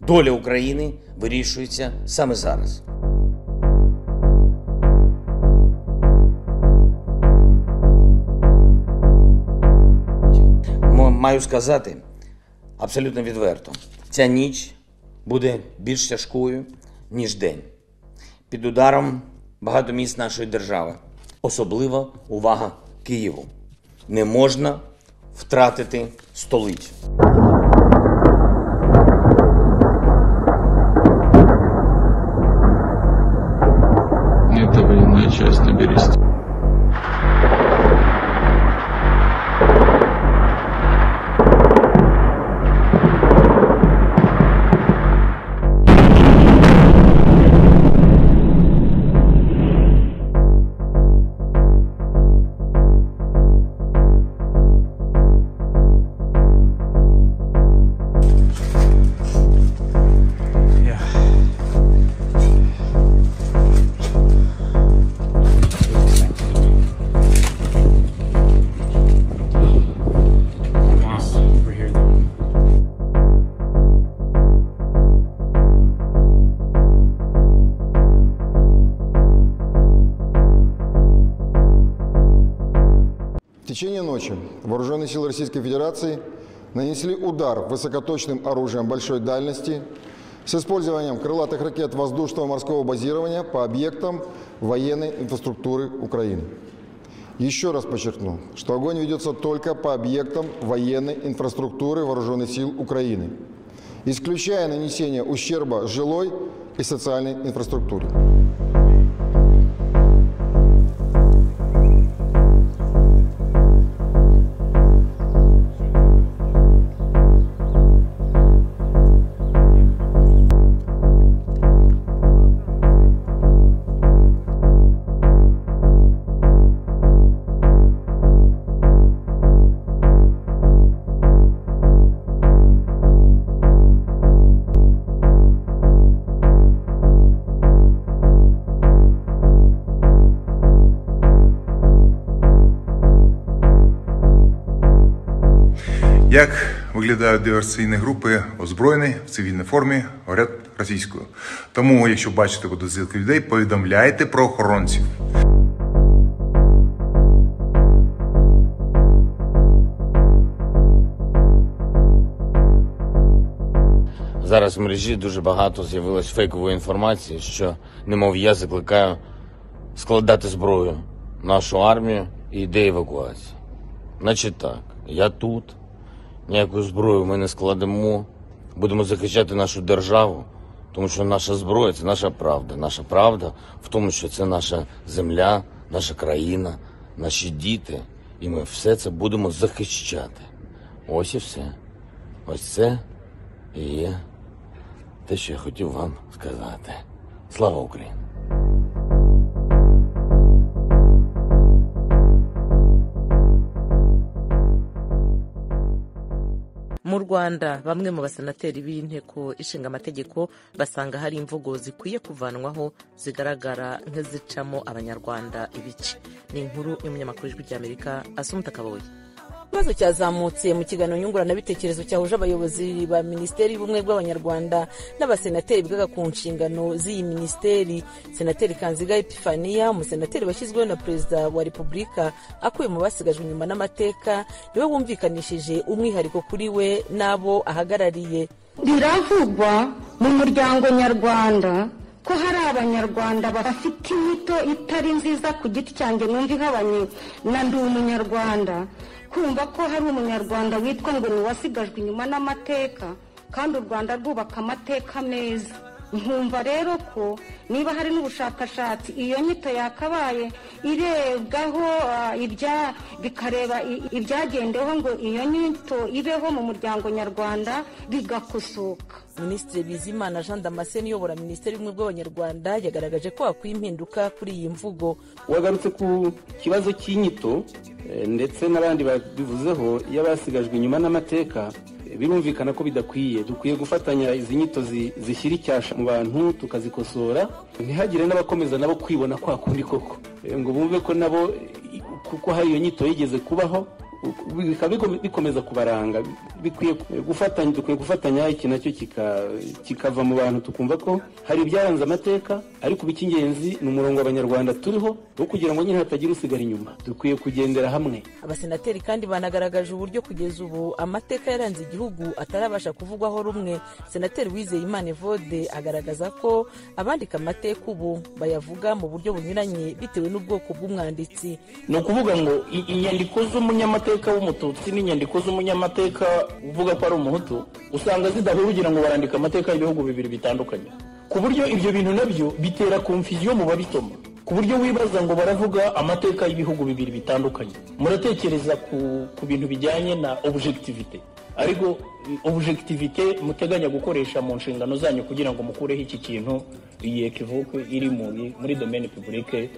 Доля України вирішується саме зараз. М- Маю сказати абсолютно відверто: ця ніч буде більш тяжкою, ніж день. Під ударом багато міст нашої держави. Особлива увага Києву. Не можна втратити столицю. Это военная часть Тибериста. В течение ночи вооруженные силы Российской Федерации нанесли удар высокоточным оружием большой дальности с использованием крылатых ракет воздушного и морского базирования по объектам военной инфраструктуры Украины. Еще раз подчеркну, что огонь ведется только по объектам военной инфраструктуры Вооруженных сил Украины, исключая нанесение ущерба жилой и социальной инфраструктуре. Як виглядають диверсійні групи озброєні в цивільній формі, говорять російською. Тому, якщо бачите подозрілих людей, повідомляйте про охоронців. Зараз в мережі дуже багато з'явилось фейкової інформації, що немов я закликаю складати зброю нашу армію і йде евакуація. Значить так, я тут, ніяку зброю ми не складемо, будемо захищати нашу державу, тому що наша зброя це наша правда. Наша правда в тому, що це наша земля, наша країна, наші діти, і ми все це будемо захищати. Ось і все. Ось це і є те, що я хотів вам сказати. Слава Україні! mu rwanda bamwe mu basenateri b'inteko ishinga amategeko basanga hari imvugo zikwiye kuvanwaho zigaragara nk'izicamo abanyarwanda ibice ni inkuru y'umunyamakuru w'ijwi ry'amerika asumta kaboye ikibazo cyazamutse mu kiganiro nyunguranabitekerezo cyahuje abayobozi ba minisiteri y'ubumwe bw'abanyarwanda n'abasenateri bigaga ku nshingano z'iyi minisiteri senateri kanziga epifaniya umusenateri washyizweho na perezida wa repubulika akuye mu basigajwe inyuma n'amateka niwe wumvikanishije umwihariko kuri we n'abo ahagarariye biravugwa mu muryango nyarwanda ko hari abanyarwanda bafite inyito itari nziza ku giti cyanjye numva ihabanye na ndi umunyarwanda kumva ko hari umunyarwanda witwa ngo ni uwasigajwe inyuma n'amateka kandi u rwanda rwubaka amateka meza nkumva rero ko niba hari n'ubushakashatsi iyo nyito yakabaye irebwaho ah, ibya bikareba i- ibyagendeweho ngo iyo nyito ibeho mu muryango nyarwanda bigakosoka minisitiri bizimana jean damascene uyobora minisiteri y'ubumwe bw'abanyarwanda yagaragaje ko hakwiye impinduka kuri iyi mvugo wagarutse ku kibazo cy'inyito eh, ndetse n'abandi babivuzeho y'abasigajwe inyuma n'amateka eh, birumvikana ko bidakwiye dukwiye gufatanya izi nyito zi- zishyira icyasha mu bantu tukazikosora ntihagire n'abakomeza nabo kwibona kwa kundi koko Eh, ngo bumve ko nabo eh, kuko hari iyo nyito yigeze kubaho u- bikaba biko- bikomeza kubaranga bikwiye gufatanya dukwiye gufatanya iki nacyo kika- kikava mu bantu tukumva ko hari ibyaranze amateka ariko iby'ingenzi ni umurongo abanyarwanda turiho wo kugira ngo nyine hatagira usigara inyuma dukwiye kugendera hamwe abasenateri kandi banagaragaje uburyo kugeza ubu amateka yaranze igihugu atarabasha kuvugwaho rumwe senateri wizeyimana evode agaragaza ko abandika amateka ubu bayavuga mu buryo bunyuranye bitewe n'ubwoko bw'umwanditsi ni ukuvuga ngo i- inyandiko z'umunyamateka w'umututsi n'inyandiko z'umunyamateka uvuga ko ari umuhutu usanga zidahura ugira ngo barandika amateka y'ibihugu bibiri bitandukanye ku buryo ibyo bintu nabyo bitera konfiziyo mu babisoma ku buryo wibaza ngo baravuga amateka y'ibihugu bibiri bitandukanye muratekereza ku, ku bintu bijyanye na objectivité ariko i- objectivité muteganya gukoresha mu nshingano zanyu kugira ngo mukureho iki kintu iyi ekivuke iri mu- muri domaine publique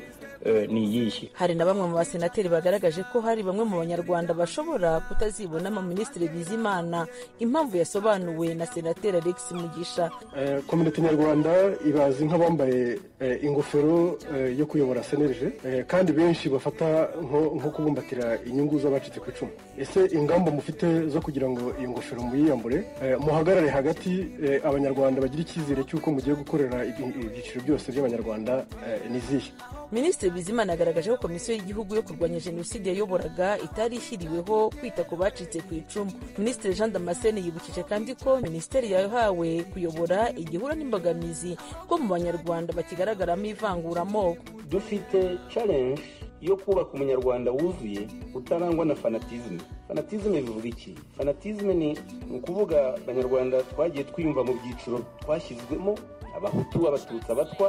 eh, ni iyihe hari na bamwe mu basenateri bagaragaje ko hari bamwe mu banyarwanda bashobora kutazibona abaminisitiri bizimana impamvu yasobanuwe na senateri alex mugisha Eh, kominote nyarwanda ibazi nk'abambaye eh, ingofero eh, yo kuyobora senerije eh, kandi benshi bafata nko nko kubumbatira inyungu z'abacitse ku icumu ese ingamba mufite zo kugira ngo iyo ngofero muyiyambure eh, muhagarare hagati eh, abanyarwanda bagira icyizere cy'uko mugiye gukorera ibi- ibyiciro byose by'abanyarwanda eh, ni izihe minisitiri bizimana yagaragaje ko komisiyo y'igihugu yo kurwanya jenoside yayoboraga itari ishyiriweho kwita ku bacitse ku icumu minisitiri jean damascene yibukije kandi ko minisiteri yahawe kuyobora igihura n'imbogamizi ko mu banyarwanda bakigaragaramo ivanguramoko dufite challenge yo kubaka umunyarwanda wuzuye utarangwa na fanatizme fanatizme bivuga iki fanatizme ni ni ukuvuga abanyarwanda twagiye twiyumva mu byiciro twashyizwemo abahutu abatutsi abatwa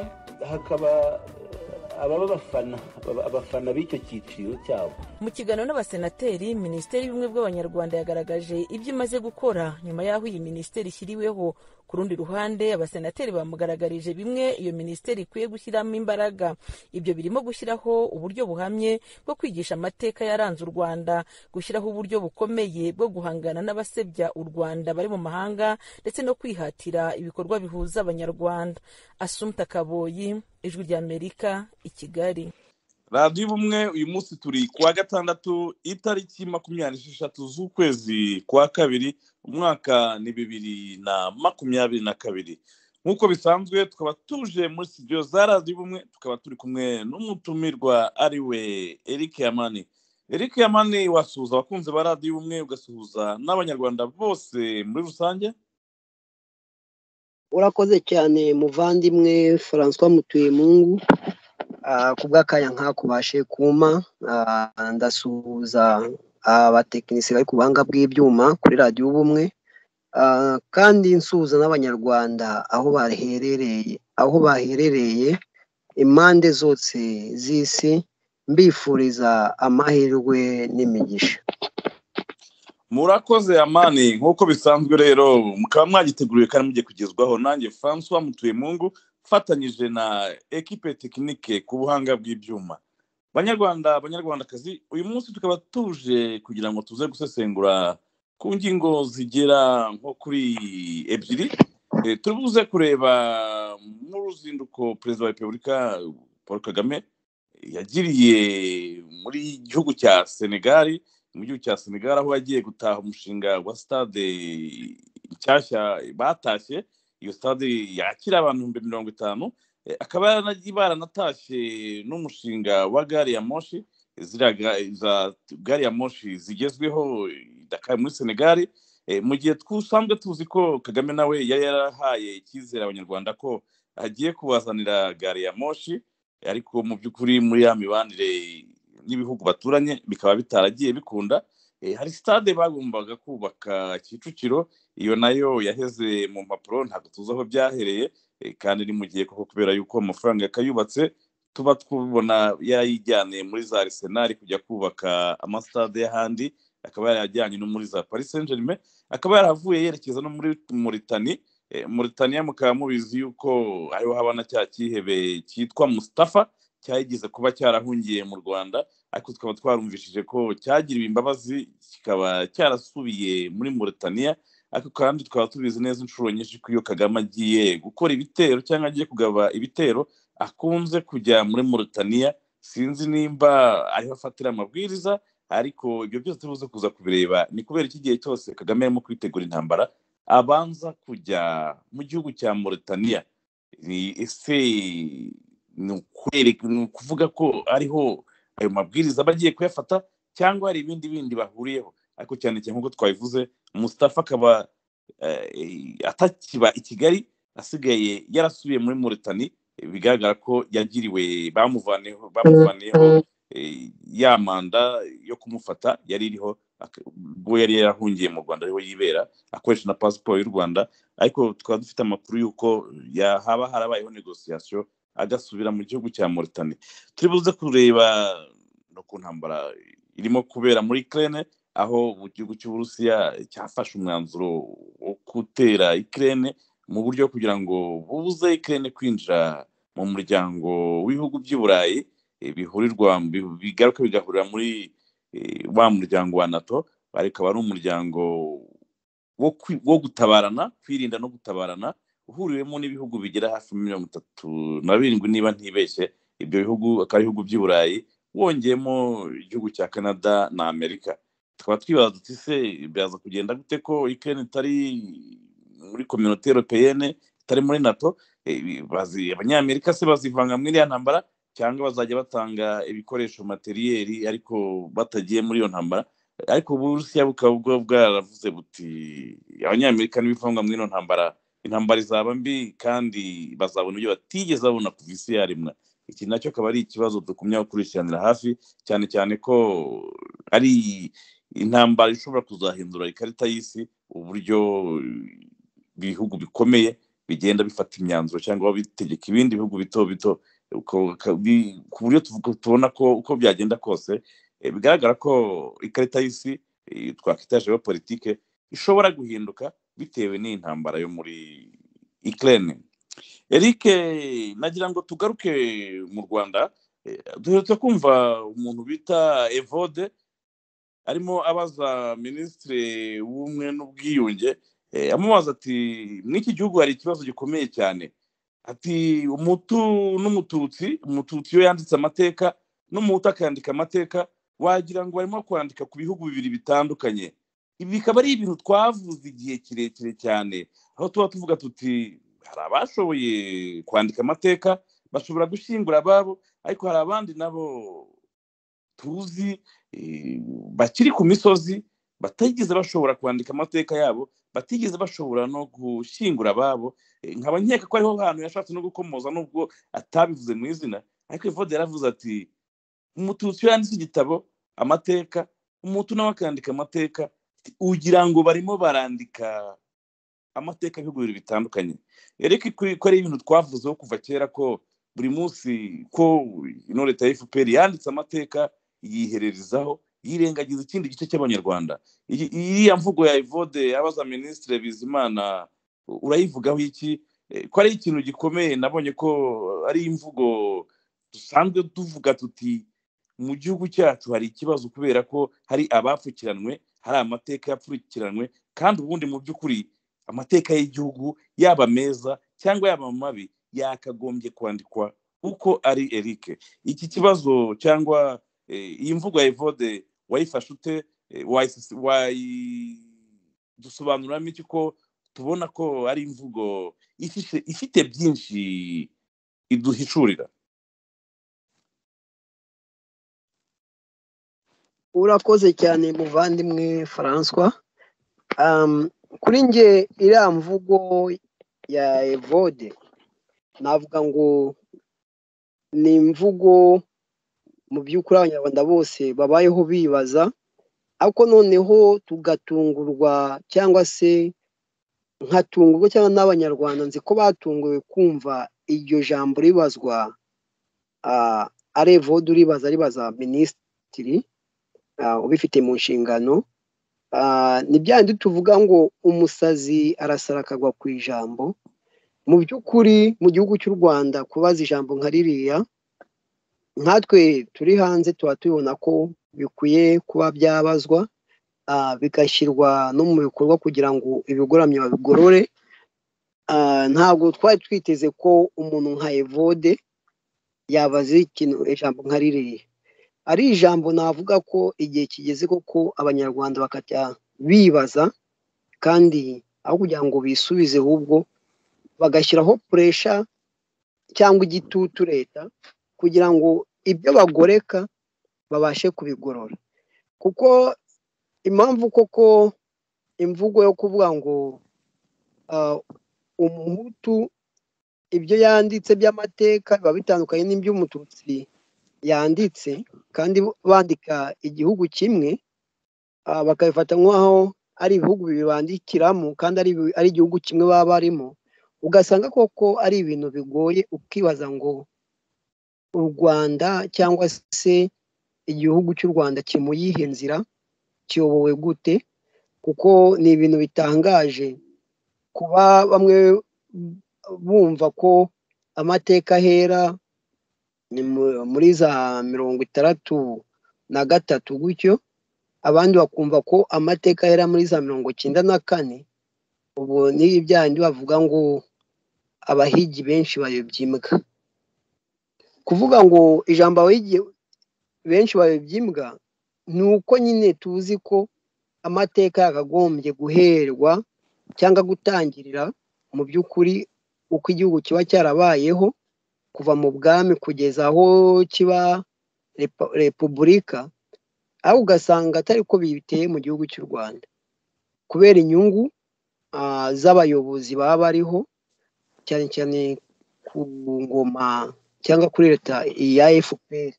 hakaba eh, ababa abafana aba- abafana b'icyo cyiciro cyabo mu kiganiro n'abasenateri minisiteri y'ubumwe bw'abanyarwanda yagaragaje ibyo imaze gukora nyuma y'aho iyi minisiteri ishyiriweho ku rundi ruhande abasenateri bamugaragarije bimwe iyo minisiteri ikwiye gushyiramo imbaraga ibyo birimo gushyiraho uburyo buhamye bwo kwigisha amateka yaranze u rwanda gushyiraho uburyo bukomeye bwo guhangana n'abasebya u rwanda bari mu mahanga ndetse no kwihatira ibikorwa bihuza abanyarwanda asumta kaboyi ijwi ry'amerika i kigali radiyo ubumwe uyu munsi turi kuwa gatandatu itariki makumyabiri n'esheshatu z'ukwezi kwa kabiri umwaka ni bibiri na makumyabiri na kabiri nk'uko bisanzwe tukaba tuje muri studio za radiyo ubumwe tukaba turi kumwe n'umutumirwa ari we eric yamani eric yamani wasuhuza abakunzi ba radiyo ubumwe ugasuhuza n'abanyarwanda bose muri rusange urakoze cyane muvandimwe francois mutuyemungu Ah, ku bw'akanya nkakubashe kumpa Ah, ndasuhuza abatekinisiye bari ku buhanga bw'ibyuma kuri radiyo ubumwe Ah, kandi nsuhuza n'abanyarwanda aho baherereye aho baherereye impande zose z'isi mbifuriza amahirwe n'imigisha murakoze amani nk'uko bisanzwe rero mukaba mwagiteguriwe kandi mugiye kugezwaho nanjye francois mutuyemungu mfatanyije na ekipe tekinike ku buhanga bw'ibyuma banyarwanda banyarwandakazi uyu munsi tukaba tuje kugira ngo tuze gusesengura ku ngingo zigera nko kuri ebyiri Eh, turi buze kureba mu ruzinduko perezida wa repubulika paul kagame yagiriye muri gihugu cya senegali mu gihugu cya senegal aho yagiye gutaha umushinga wa stade nshyashya batashye iyo stade yakira abantu ibihumbi mirongo itanu Eh, akaba yaranagiye baranatashye n'umushinga wa gari ya moshi ziriya ga- za gari ya moshi zigezweho i Dakar muri senegal Eh, mu gihe dusanzwe tuzi ko kagame nawe yari yarahaye icyizere abanyarwanda ko agiye kubazanira gari ya moshi ariko mu by'ukuri muri ya mibanire n'ibihugu baturanye bikaba bitaragiye bikunda Eh, hari stade bagombaga kubaka kicukiro iyo nayo yaheze mu mpapuro ntabwo tuzi aho byahereye eh, kandi ni mu gihe koko kubera yuko amafaranga yakayubatse tuba twubona yayijyaniye muri za arisenali kujya kubaka amasitade y'ahandi akaba yarayajyanye no muri za paris saint germain akaba yarahavuye yerekeza no muri muritani Eh, Mauritania mukaba mubizi yuko ariho haba na cya cyihebe cyitwa Mustafa cyageze kuba cyarahungiye mu Rwanda ariko tukaba twarumvishije ko cyagiriwe imbabazi kikaba cyarasubiye muri Mauritania ariko kandi twaba tubizi neza inshuro nyinshi ko iyo kagame agiye gukora ibitero cyangwa agiye kugaba ibitero akunze kujya muri Mauritania sinzi nimba ariho afatira amabwiriza ariko ibyo byose tubuze kuza kubireba ni kubera iki gihe cyose kagame arimo kwitegura intambara abanza kujya mu gihugu cya Mauritania ni ese ni ukwereka- ni ukuvuga ko ariho ayo mabwiriza aba agiye kuyafata cyangwa hari ibindi bindi bahuriyeho ariko cyane cyane nk'uko twabivuze Mustafa akaba eh, atakiba i Kigali asigaye yarasubiye muri Mauritania bigaragara ko yagiriwe bamuvaniyeho bamuvaniyeho eh, ya manda yo kumufata yari iriho ak- ubwo yari yarahungiye mu Rwanda ariho yibera akoresha na pasiporo y'u Rwanda ariko tukaba dufite amakuru y'uko ya- haba harabayeho negosiyasiyo agasubira mu gihugu cya Mauritania turi buze kureba no ku ntambara irimo kubera muri Ukraine aho igihugu cy'uburusiya cyafashe umwanzuro wo gutera Ukraine mu buryo bwo kugira ngo bubuze Ukraine kwinjira mu muryango w'ibihugu by'i Burayi eh, bihurirwa bi- bigaruka bigahurira muri eh, wa muryango wa NATO ariko akaba ari umuryango wo kwi- wo gutabarana kwirinda no gutabarana uhuriwemo n'ibihugu bigera hafi muri mirongo itatu na birindwi niba ntibeshye ibyo bihugu akaba ari ibihugu by'i burayi wongeyemo igihugu cya canada na amerika tukaba twibaza duti se biraza kugenda gute ko ukraine itari muri kominote europeyene itari muri nato Eh, bazi- abanyamerika se bazivanga muri iriya ntambara cyangwa bazajya batanga ibikoresho materiyeri ariko batagiye muri iyo ntambara ariko uburusiya bukaba bwo bwaravuze buti abanyamerika n'ibivangwa muri ino ntambara intambara izaba mbi kandi bazabona ibyo batigeze babona kuva isi yaremwa iki nacyo akaba ari ikibazo dukumya gukurikiranira hafi cyane cyane ko ari intambara ishobora kuzahindura ikarita y'isi uburyo ibihugu bikomeye bigenda bifata imyanzuro cyangwa bitegeka ibindi bihugu bito bito uko- ka- bi- ku buryo tuvuga- tubona ko uko byagenda kose eh, bigaragara ko ikarita y'isi eh, twakwita geopolitike ishobora guhinduka bitewe n'iyi ntambara yo muri Ukraine Eric nagira ngo tugaruke mu Rwanda eh, duherutse kumva umuntu bita Evode arimo abaza minisitiri w'ubumwe n'ubwiyunge eh, amubaza ati muri iki gihugu hari ikibazo gikomeye cyane ati umutu n'umututsi umututsi iyo yanditse amateka n'umuhutu akandika amateka wagira ngo barimo kwandika ku bihugu bibiri bitandukanye ibi bikaba ari ibintu twavuze igihe kirekire cyane aho tuba tuvuga tuti hari abashoboye kwandika amateka bashobora gushyingura ababo ariko hari abandi nabo tuzi eh, bakiri ku misozi batigeze bashobora kwandika amateka yabo batigeze bashobora no gushyingura ababo Eh, nkaba nkeka ko ariho hantu yashatse no gukomoza nubwo atabivuze mu izina ariko evode yaravuze ati umututsi iyo yanditse igitabo amateka umutu nawe akandika amateka ugira ngo barimo barandika amateka y'ibihugu bibiri bitandukanye ereke ko ari ibintu twavuzeho kuva kera ko buri munsi ko ino leta ya fpr yanditse amateka yihererezaho yirengagiza ikindi gice cy'abanyarwanda Iyi- iriya mvugo ya evode abaza minisitiri bizimana urayivugaho iki Eh, ko ari ikintu gikomeye nabonye ko ari imvugo dusanzwe tuvuga tuti mu gihugu cyacu hari ikibazo kubera ko hari abapfukiranwe hari amateka yapfurikiranwe kandi ubundi mu by'ukuri amateka y'igihugu yaba meza cyangwa yaba mabi yakagombye kwandikwa uko ari Eric iki kibazo cyangwa eh, iyi mvugo ya Evode wayifashe ute Eh, wayisi- wayidusobanuriramo iki ko tubona ko ari imvugo ifishe- ifite byinshi iduhishurira urakoze cyane muvandimwe François um, kuri nge iriya mvugo ya evode navuga ngo ni imvugo mu by'ukuri abanyarwanda bose babayeho bibaza ariko noneho tugatungurwa cyangwa se nkatungurwa cyangwa n'abanyarwanda nzi ko batunguwe kumva iryo jambo ribazwa ah, ari evode uribaza ribaza minisitiri ah, ubifite mu nshingano Ah, ni bya bindi tuvuga ngo umusazi arasara akagwa ku ijambo mu by'ukuri mu gihugu cy'u rwanda kubaza ijambo nka ririya nkatwe turi hanze tuba tubona ko bikwiye kuba byabazwa ah, bigashyirwa no mu bikorwa kugira ngo ibigoramye babigorore Ah, ntabwo twari twiteze ko umuntu nka evode yabaza ikintu ijambo nka ririya ari ijambo navuga ko igihe kigeze koko abanyarwanda bakajya bibaza kandi aho kugira ngo bisubize ahubwo bagashyiraho puresha cyangwa igitutu leta kugira ngo ibyo bagoreka babashe kubigorora kuko impamvu koko imvugo yo kuvuga ngo ah, umuhutu ibyo yanditse by'amateka biba bitandukanye n'iby'umututsi yanditse kandi bandika igihugu kimwe ah, bakabifata nk'aho ari ibihugu bibandikiramo kandi ari ibi- ari igihugu kimwe baba barimo ugasanga koko ari ibintu bigoye ukibaza ngo u rwanda cyangwa se igihugu cy'u rwanda kiri mu yihe nzira kiyobowe gute kuko ni ibintu bitangaje kuba bamwe bumva ko amateka ahera ni mu- muri za mirongo itandatu na gatatu gutyo abandi bakumva ko amateka ahera muri za mirongo icyenda na kane ubu ni byandi bavuga ngo abahigi benshi bayobya imbwa kuvuga ngo ijambo abahigi benshi bayobya imbwa ni uko nyine tuzi ko amateka yakagombye guherwa cyangwa gutangirira mu by'ukuri uko igihugu kiba cyarabayeho kuva mu bwami kugeza aho kiba repu- repubulika aho ugasanga atari ko biteye mu gihugu cy'u rwanda kubera inyungu ah, z'abayobozi baba bariho cyane cyane ku ngoma cyangwa kuri leta ya fpr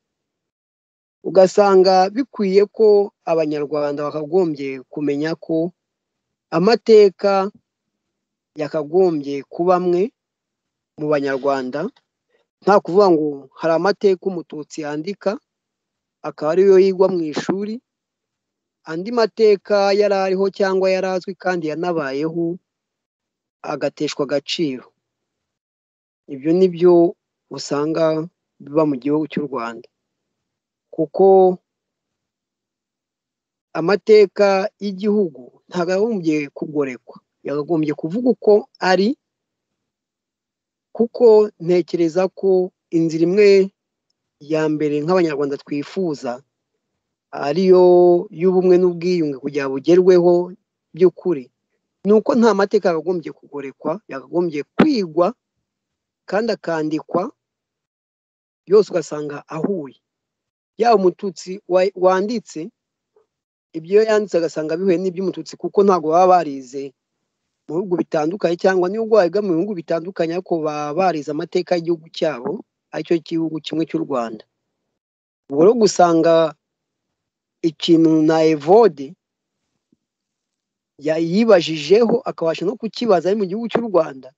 ugasanga bikwiye ko abanyarwanda bakagombye kumenya ko amateka yakagombye kuba amwe mu banyarwanda nta kuvuga ngo hari amateka umututsi yandika akaba ariyo yigwa mu ishuri andi mateka yari ariho cyangwa yari azwi kandi yanabayeho agateshwa agaciro ibyo ni byo usanga biba mu gihugu cy'u rwanda kuko amateka y'igihugu ntabwo yagombye kugorekwa yakagombye kuvuga uko ari kuko ntekereza ko inzira imwe ya mbere nk'abanyarwanda twifuza ariyo y'ubumwe n'ubwiyunge kugira ngo bugerweho by'ukuri ni uko nta mateka yakagombye kugorekwa yakagombye kwigwa kandi akandikwa yose ugasanga ahuye yaba umututsi wa- wanditse ibyo yanditse agasanga bihuye n'iby'umututsi kuko ntabwo baba barize mu bihugu bitandukanye cyangwa n'ibihugu wabiga mu bihugu bitandukanye ariko baba barize amateka y'igihugu cyabo aricyo gihugu kimwe cy'u rwanda ubwo rero gusanga ikintu na evode ya- yibajijeho akabasha no kukibaza ari mu gihugu cy'u rwanda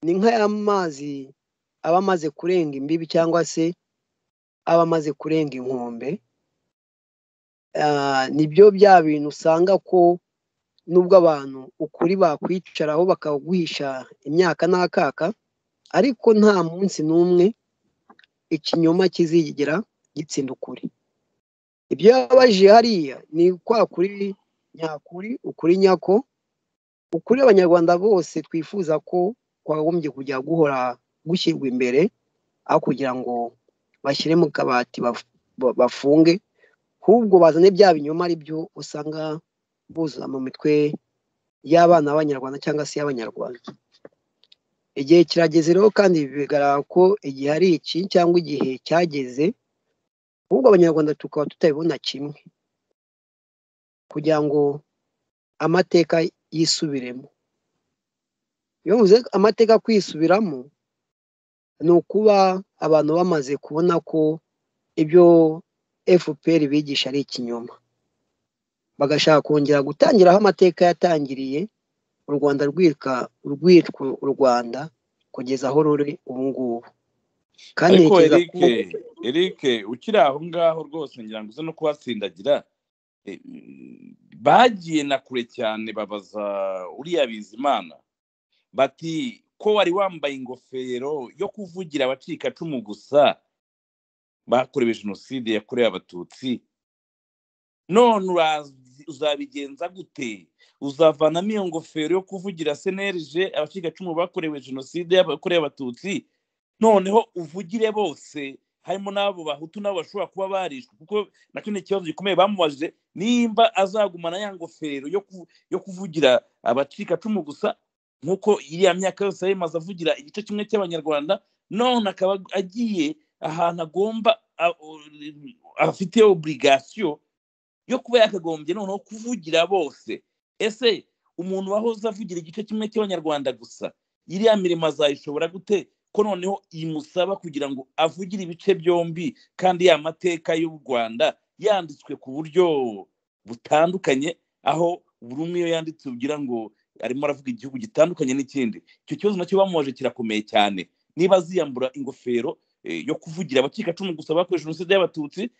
ni nka ya mazi aba amaze kurenga imbibi cyangwa se aba amaze kurenga inkombe Ah, nibyo bya bintu usanga ko nubwo abantu ukuri bakwicaraho bakaguhisha imyaka n'akaka ariko nta munsi n'umwe ikinyoma kizigera gitsinda ukuri ibyo yababaje hariya ni kwa kuri nyakuri ukuri nyako ukuri abanyarwanda bose twifuza ko kwagombye kujya guhora gushyirwa imbere aho kugira ngo bashyire mu kabati baf- ba- bafunge ahubwo bazane bya binyoma ari byo usanga buzuza mu mitwe y'abana b'abanyarwanda cyangwa se y'abanyarwanda igihe kirageze rero kandi bigaragara ko igihe ari iki cyangwa igihe cyageze ahubwo abanyarwanda tukaba tutabibona kimwe kugira ngo amateka yisubiremo iyo mvuze amateka kwisubiramo ni ukuba abantu bamaze kubona ko ibyo fpr bigisha ari ikinyoma bagashaka kongera gutangiraho amateka yatangiriye u rwanda rwitwa rwitwa u rwanda kugeza aho ruri ubu ngubu kandi ariko ntekereza ko erike erike ukiri aho ngaho rwose ngira ngo uze no kuhasindagira Eh, mm, bagiye na kure cyane babaza uriya bizimana bati ko wari wambaye ingofero yo kuvugira abacikacumu gusa bakorewe jenoside yakorewe abatutsi none uraza uzabigenza gute uzavanamo iyo ngofero yo kuvugira senerije abacikacumu bakorewe jenoside yakorewe abatutsi noneho uvugire bose harimo n'abo bahutu n'abo bashobora kuba barishwe kuko nacyo ni ikibazo gikomeye bamubajije nimba azagumana ya ngofero yo ku- yo kuvugira abacikacumu gusa nk'uko iriya myaka yose yayamaze avugira igice kimwe cy'abanyarwanda none akaba agiye ahantu agomba a- u- afite oburigasiyo yo kuba yakagombye noneho kuvugira bose ese umuntu wahoze avugira igice kimwe cy'abanyarwanda gusa iriya mirimo azayishobora gute ko noneho imusaba kugira ngo avugire ibice byombi kandi ya mateka y'u rwanda yanditswe ku buryo butandukanye aho buri umwe iyo yanditse ugira ngo arimo aravuga igihugu gitandukanye n'ikindi icyo kibazo nacyo bamubaje kirakomeye cyane niba aziyambura ingofero eh, yo kuvugira abacikacumu gusa bakoresha jenoside y'abatutsi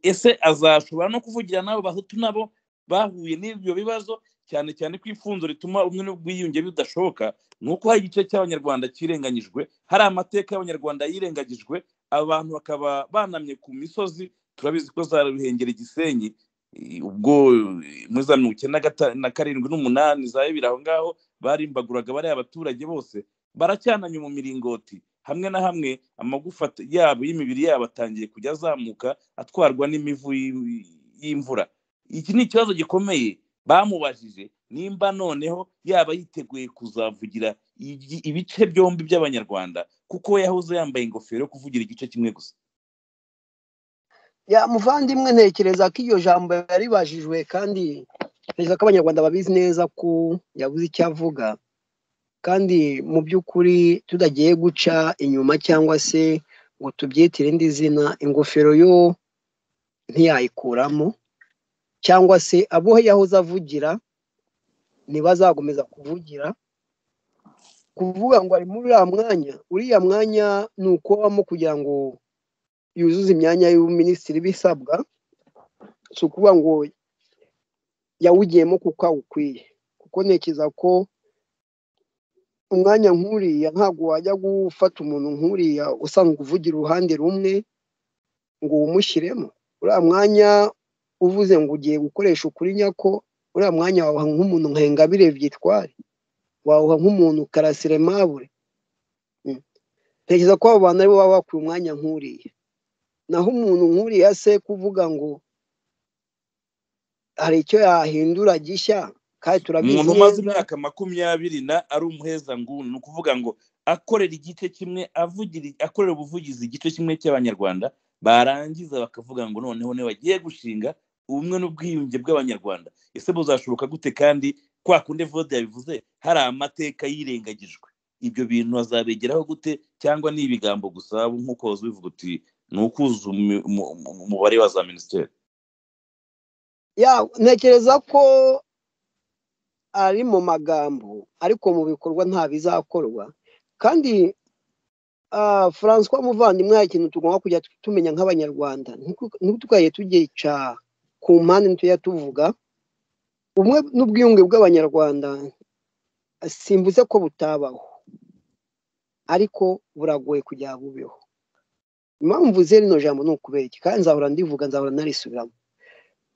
ese azashobora no kuvugira n'abo bahutu nabo bahuye n'ibyo bibazo cyane cyane ko ifunzo rituma ubumwe n'ubwiyunge bidashoboka ni uko hari igice cy'abanyarwanda kirenganyijwe hari amateka y'abanyarwanda yirengagijwe abantu bakaba banamye ku misozi turabizi ko za ruhengeri gisenyi eh, ubwo eh, muri za mirongo icyenda na gata- na karindwi n'umunani za bibiri aho ngaho barimbaguraga bariya abaturage bose baracyananye mu miringoti hamwe na hamwe amagufa at- yabo y'imibiri yabo atangiye kujya azamuka atwarwa n'imivu y- y'imvura iki ni ikibazo gikomeye bamubajije nimba noneho yaba yiteguye kuzavugira igi- ibice byombi by'abanyarwanda kuko we yahoze yambaye ingofero yo kuvugira igice kimwe gusa ya muvandimwe ntekereza ko iryo jambo yaribajijwe kandi ntekereza ko abanyarwanda babizi neza ko yabuze icyo avuga kandi mu by'ukuri tudagiye guca inyuma cyangwa se ngo tubyite irindi zina ingofero yo ntiyayikuramo cyangwa se abo yahoze avugira ntibazakomeza kuvugira kuvuga ngo ari muri uriya mwanya uriya mwanya ni ukuwabamo kugira ngo yuzuze imyanya y'ubuminisitiri bisabwa si ukuvuga ngo yawugiyemo kuko awukwiye kuko ntekereza ko umwanya nk'uriya ntabwo wajya gufata umuntu nk'uriya usanzwe uvugira uruhande rumwe ngo uwumushyiremo uriya mwanya uvuze ngo ugiye gukoresha ukuri nyako uriya mwanya wawuha nk'umuntu nka Ingabire byitware wawuha nk'umuntu karasire mabure Mm. ntekereza ko abo bantu aribo baba bakwiye umwanya nk'uriya naho umuntu nk'uriya se kuvuga ngo hari icyo yahindura gishya kandi turabizi umuntu umaze neza imyaka makumyabiri na ari umuhezanguni ni ukuvuga ngo akorera igice kimwe avugira akorera ubuvugizi igice kimwe cy'abanyarwanda barangiza bakavuga ngo noneho ntibagiye gushinga ubumwe n'ubwiyunge bw'abanyarwanda ese buzashoboka gute kandi kwa kundi vode yabivuze hari amateka yirengagijwe ibyo bintu azabegeraho gute cyangwa ni ibigambo gusa nk'uko wahoze ubivuga uti ni ukuzuza umu- umu- umu- umubare wa za minisiteri ya ntekereza ko ari mu magambo ariko mu bikorwa nta bizakorwa kandi ah, Francois muvandimwe hari ikintu tugomba kujya tumenya nk'abanyarwanda ntitukaye tugica ku mpande ntitujya tuvuga ubumwe n'ubwiyunge bw'abanyarwanda simvuze ko butabaho ariko buragoye kugira bubeho impamvu ze rino jambo ni ukubera iki kandi nzahora ndivuga nzahora narisubiramo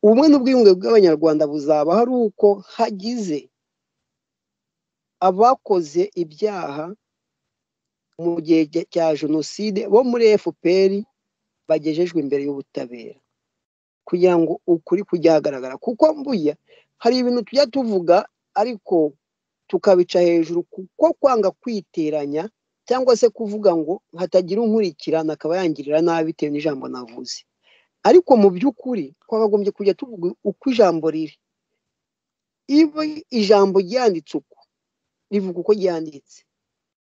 ubumwe n'ubwiyunge bw'abanyarwanda buzaba hari uko hagize abakoze ibyaha mu gihe cya- cya jenoside bo muri fpr bagejejwe imbere y'ubutabera kugira ngo ukuri kujye hagaragara kuko mbuya hari ibintu tujya tuvuga ariko tukabica hejuru kuko kwanga kwiteranya cyangwa se kuvuga ngo hatagira unkurikirana akaba yangirira nabi bitewe n'ijambo navuze ariko mu by'ukuri twakagombye kujya tuvuga uko ijambo riri iyo ijambo ryanditse uko rivuga uko ryanditse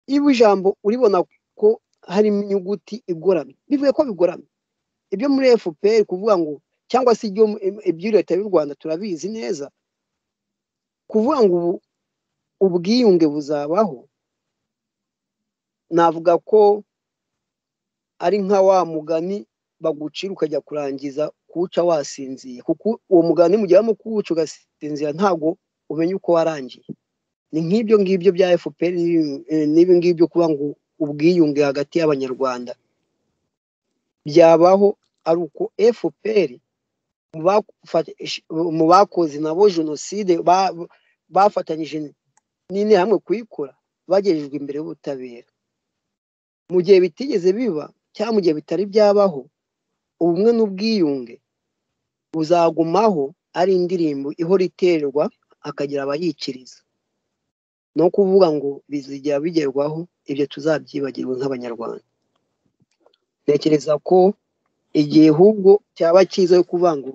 niba ijambo uribona ko harimo inyuguti igoramye bivuye ko bigoramye ibyo muri fpr kuvuga ngo cyangwa se ibyo ibyo leta y'u rwanda turabizi neza kuvuga ngo ubu ubwiyunge buzabaho navuga ko ari nka wa mugani bagucira ukajya kurangiza kuwuca wasinziye kuko uwo mugani mu gihe urimo kuwuca ugasinzira ntabwo umenya uko warangiye ni nk'ibyo ngibyo bya fpr n'ibi ngibyo kuba ngo ubwiyunge hagati y'abanyarwanda byabaho ari uko fpr mu bakoze nabo jenoside ba- bafatanyije n'interahamwe kuyikora bagejejwe imbere y'ubutabera mu gihe bitigeze biba cyangwa mu gihe bitari byabaho ubumwe n'ubwiyunge buzagumaho ari indirimbo ihora iterwa hakagira abayikiriza ni ukuvuga ngo bizijya bigerwaho ibyo tuzabyibagirwe nk'abanyarwanda ntekereza ko igihe ahubwo cyaba cyiza yo kuvuga ngo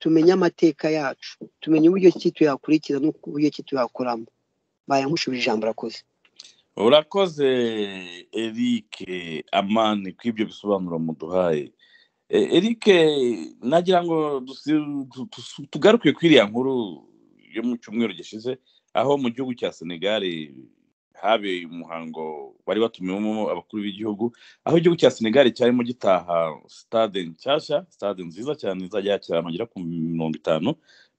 tumenye amateka yacu tumenye uburyo ki tuyakurikiza n'uburyo ki tuyakoramo bayankushubije ijambo rakoze urakoze eric amani kw'ibyo bisobanuro muduhaye E- eric nagira ngo dusi- tu- tu- tugaruke kuri iriya nkuru yo mu cyumweru gishize aho mu gihugu cya senegal habereye umuhango bari batumiwemo abakuru b'igihugu aho igihugu cya senegal cyarimo gitaha stade nshyashya stade nziza cyane izajya yakira abantu bagera ku mirongo itanu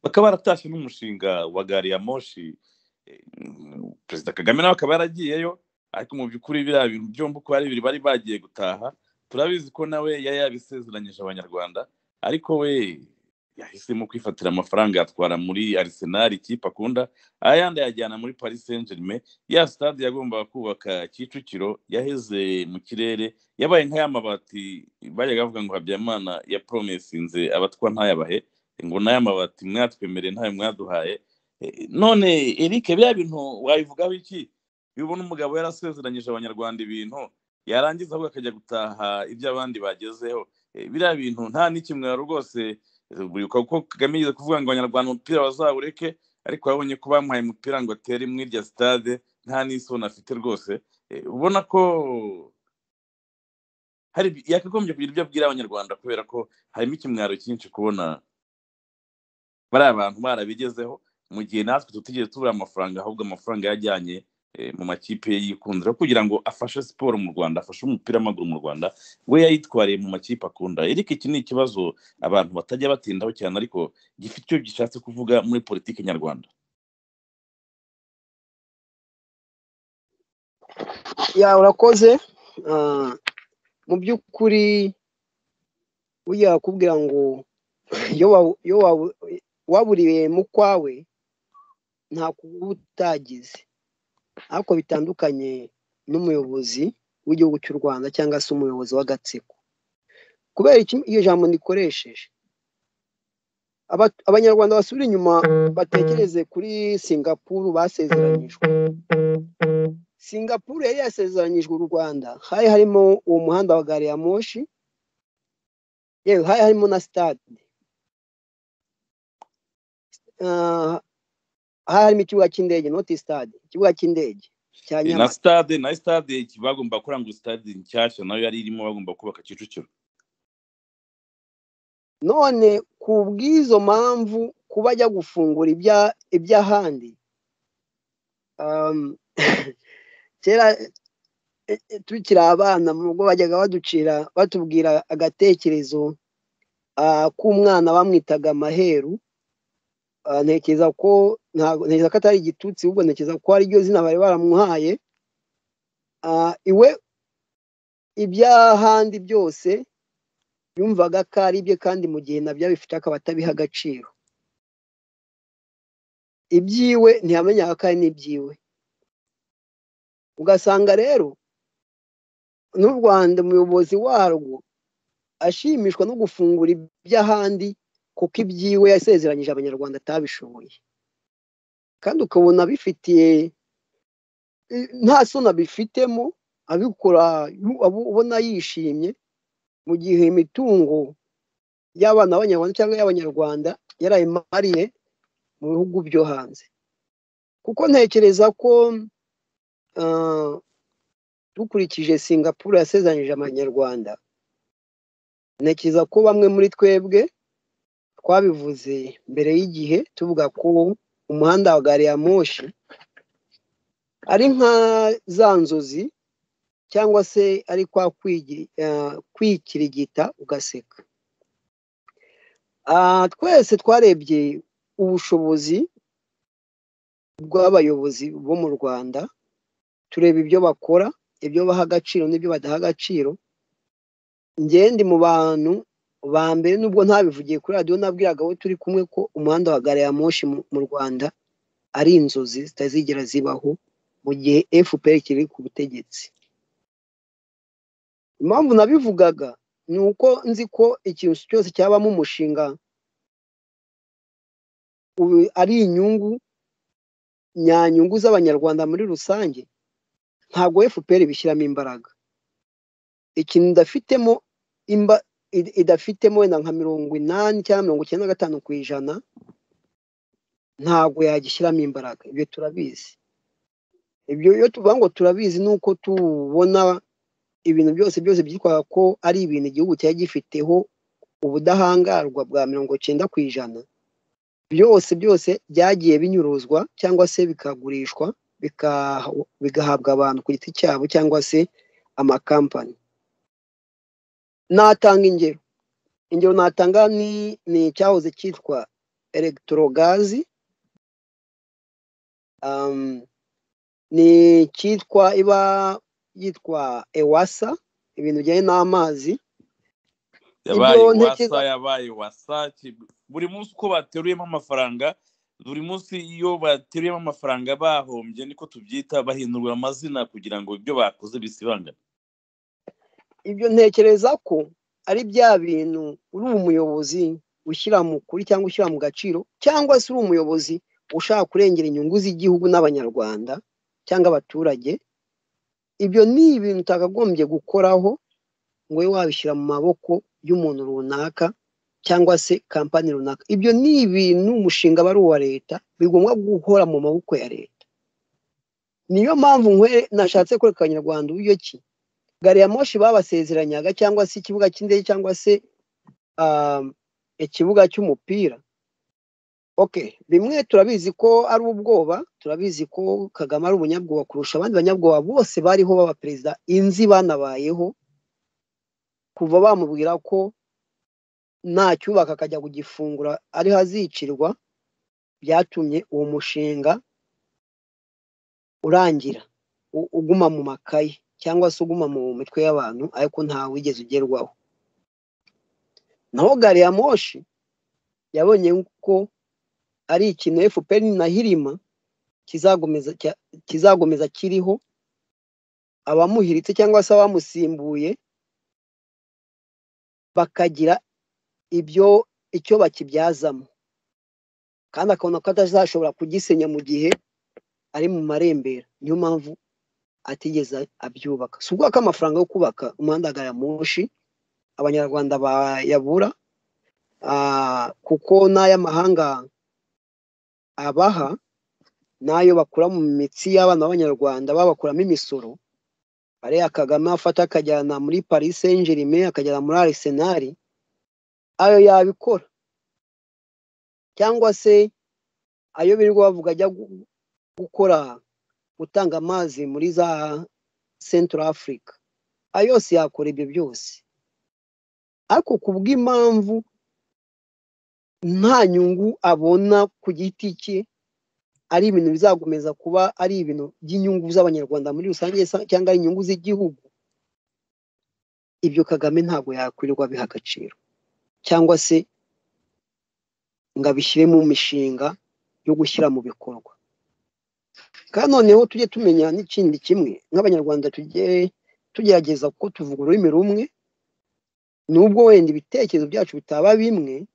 bakaba baratashye n'umushinga wa gari ya moshi perezida kagame nawe akaba yaragiyeyo ariko mu by'ukuri biriya bintu byombi uko ari bibiri bari bagiye gutaha turabizi ko nawe yari yabisezeranyije abanyarwanda ariko we yahisemo kwifatira amafaranga yatwara muri arisenali ikipe akunda ayandi ayajyana muri paris saint germain ya stade yagombaga kubaka kicukiro yaheze mu kirere yabaye nk'ay'amabati bajyaga bavuga ngo habyarimana ya poromesinze abatwa ntayabahe ngo n'ay'amabati mwatwemereye ntayo mwaduhaye Eh, none eric biriya bintu wabivugaho iki iyo ubona umugabo yarasezeranyije abanyarwanda ibintu yarangiza ahubwo akajya gutaha ibyo abandi bagezeho Eh, biriya bintu nta n'ikimwaro rwose eh, buri uko kagame yigeze kuvuga ngo abanyarwanda umupira bazawureke ariko babonye ko bamuhaye umupira ngo atere muri irya sitade nta n'isoni afite rwose Eh, ubona ko hari yakagombye kugira ibyo abwira abanyarwanda kubera ko harimo ikimwaro cyinshi kubona bariya bantu barabigezeho mu gihe natwe tutigeze tubura amafaranga ahubwo amafaranga yajyanye eh, mu makipe ye yikundira kugira ngo afashe siporo mu rwanda afashe umupira w'amaguru mu rwanda we yayitwariye mu makipe akunda eriko iki ni ikibazo abantu batajya batindaho cyane ariko gifite icyo gishatse kuvuga muri politiki nyarwanda ya urakoze Ah, mu by'ukuri burya bakubwira ngo iyo wa- iyo wa- waburiye mu kwawe nta kuba utagize ariko bitandukanye n'umuyobozi w'igihugu cy'u rwanda cyangwa se umuyobozi w'agatsiko kubera iki- iyo jambo nikoresheje Aba- abanyarwanda basubira inyuma batekereze kuri singapuru basezeranyijwe singapuru yari yasezeranyijwe u rwanda hari harimo uwo muhanda wa gari ya moshi yewe hari harimo na sitade Ah, hari harimo ikibuga cy'indege noti sitade ikibuga cy'indege cya Eh, na nyamata stade na stade bagomba gukora ngo stade nshyashya nayo yari irimo bagomba kubaka kicukiro none ku bw'izo mpamvu kuba ajya gufungura ibya- iby'ahandi um, kera eh, eh, tukiri abana mu rugo bajyaga baducira batubwira agatekerezo ah, k'umwana bamwitaga amaheru Ah, ntekereza ko ntago- ntekereza ko atari igitutsi ahubwo ntekereza ko ari ryo zina bari baramuhaye Ah, iwe iby'ahandi byose yumvaga ko ari ibye kandi mu gihe nabyo abifite akaba atabiha agaciro ibyiwe ntiyamenyaga ko ari n'ibyiwe ugasanga rero n'u rwanda umuyobozi warwo ashimishwa no gufungura iby'ahandi kuko ibyiwe yasezeranyije abanyarwanda atabishoboye kandi ukabona bifitiye nta soni abifitemo abikora yu- abu- ubona yishimye mu gihe imitungo y'abana b'abanyarwanda cyangwa y'abanyarwanda yarayimariye mu bihugu byo hanze kuko ntekereza ko ah, dukurikije singapuru yasezeranyije abanyarwanda ntekereza ko bamwe muri twebwe twabivuze mbere y'igihe tuvuga ko umuhanda wa gari ya moshi ari nka za nzozi cyangwa se ari kwa kwigi- ah, kwikirigita ugaseka Ah, twese twarebye ubushobozi bw'abayobozi bo mu rwanda tureba ibyo bakora ibyo baha agaciro n'ibyo badaha agaciro njye ndi mu bantu ba mbere nubwo ntabivugiye kuri radiyo nabwiraga abo turi kumwe ko umuhanda wa gare ya moshi mu- mu rwanda ari inzozi zitazigera zibaho mu gihe fpr kiri ku butegetsi impamvu nabivugaga ni uko nzi ko ikintu cyose cyabamo umushinga ubu ari inyungu nyanyungu z'abanyarwanda muri rusange ntabwo fpr bishyiramo imbaraga ikintu idafitemo imba id- idafitemo wenda nka mirongo inani cyangwa mirongo icyenda na gatanu ku ijana ntabwo yagishyiramo imbaraga ibyo turabizi ibyo iyo tuvuga ngo turabizi ni uko tubona ibintu byose byose byitwa ko ari ibintu igihugu cyari gifiteho ubudahangarwa bwa mirongo cyenda ku ijana byose byose byagiye binyuruzwa cyangwa se bikagurishwa bika- bigahabwa abantu ku giti cyabo cyangwa se amakampani natanga ingero ingero natanga ni ni icyahoze cyitwa elegitorogazi um, ni icyitwa iba yitwa ewasa ibintu bijyanye n'amazi yabaye Ibyo wasa ntekereza- yabaye wasa ki- buri munsi uko bateruyemo amafaranga buri munsi iyo bateruyemo amafaranga bahombye niko tubyita bahindurwa amazina kugira ngo ibyo bakoze bisibangane ibyo ntekereza ko ari bya bintu uri umuyobozi ushyira mu kuri cyangwa ushyira mu gaciro cyangwa se uri umuyobozi ushaka kurengera inyungu z'igihugu n'abanyarwanda cyangwa abaturage ibyo ni ibintu utakagombye gukoraho ngo ube wabishyira mu maboko y'umuntu runaka cyangwa se kampani runaka ibyo ni ibintu umushinga aba ari uwa leta bigomba guhora mu maboko ya leta niyo mpamvu nkwe nashatse kwereka abanyarwanda uburyo ki gari ya moshi babasezeranyaga cyangwa se ikibuga cy'indege cyangwa se um, ikibuga cy'umupira okay bimwe turabizi ko ari ubwoba turabizi ko kagame ari umunyabwoba kurusha abandi banyabwoba bose bariho baba perezida inzi banabayeho kuva bamubwira ko ntacyubaka akajya kugifungura ariho azicirwa byatumye uwo mushinga urangira u- uguma mu makayi cyangwa se uguma mu mitwe y'abantu ariko ntawe wigeze ugerwaho naho gari ya moshi yabonye ko ari ikintu fpr na hirima kizakomeza cya- kizakomeza kiriho abamuhiritse cyangwa se abamusimbuye bakagira ibyo icyo bakibyazamo kandi akabona ko atazashobora kugisenya mu gihe ari mu marembera niyo mpamvu atigeze abyubaka si ubwoko amafaranga yo kubaka umuhanda wa gari ya moshi abanyarwanda bayabura ah, kuko n'ay'amahanga abaha n'ayo bakura mu mitsi y'abana b'abanyarwanda babakuramo imisoro ariya kagame afata akajyana muri paris saint germain akajyana muri arsenal ayo yabikora cyangwa se ayo birirwa bavuga ajya gu- gukora gutanga amazi muri za central africa ayo yose yakora ibyo byose ariko ku bw'impamvu nta nyungu abona ku giti cye ari ibintu bizakomeza kuba ari ibintu by'inyungu z'abanyarwanda muri rusange sa- cyangwa ari inyungu z'igihugu ibyo kagame ntabwo yakwirirwa abiha agaciro cyangwa se ngo abishyire mu mishinga yo gushyira mu bikorwa kandi noneho tujye tumenya n'ikindi kimwe nk'abanyarwanda tujye tugerageza kuko tuvuga ururimi rumwe nubwo wenda ibitekerezo byacu bitaba bimwe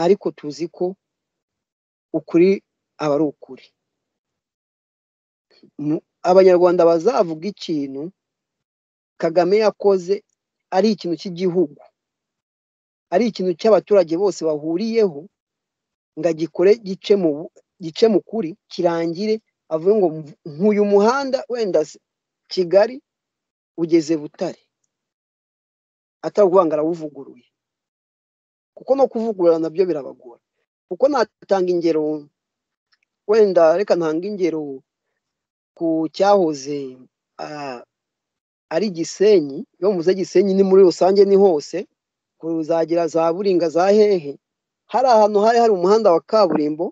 ariko tuzi ko ukuri aba ari ukuri Mu- abanyarwanda bazavuga ikintu kagame yakoze ari ikintu cy'igihugu ari ikintu cy'abaturage bose bahuriyeho ngo agikore gice mu bu- gice mu kuri kirangire avuge ngo mv- nk'uyu muhanda wenda se kigali ugeze butare atari ukuvuga ngo arawuvuguruye kuko no kuvugurura nabyo birabagora kuko natanga ingero wenda reka ntanga ingero ku cyahoze ah, ari gisenyi iyo muze gisenyi ni muri rusange ni hose ku zagira za buringa za hehe hari ahantu hari hari umuhanda wa kaburimbo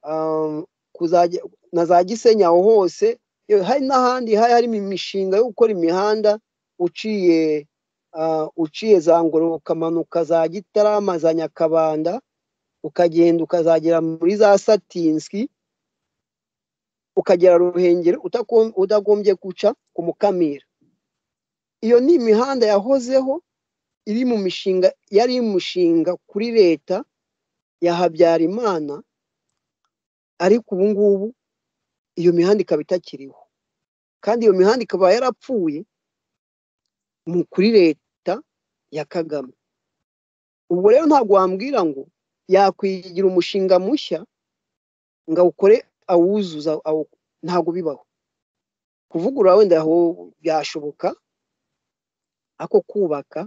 um, kuzajya na za gisenyi aho hose yo, hari n'ahandi hari harimo imishinga yo gukora imihanda uciye ah, uciye za ngoro ukamanuka za gitarama za nyakabanda ukagenda ukazagera muri za satinski ukagera ruhengeri utakon- udagombye guca ku mukamira iyo ni imihanda yahozeho iri mu mishinga yari imushinga kuri leta ya habyarimana ariko ubu ngubu iyo mihanda ikaba itakiriho kandi iyo mihanda ikaba yarapfuye mu kuri leta ya kagame ubwo rero ntabwo wambwira ngo yakwigira umushinga mushya ngo awukore awuzuza awu- ntabwo bibaho kuvugurura wenda aho byashoboka ako kubaka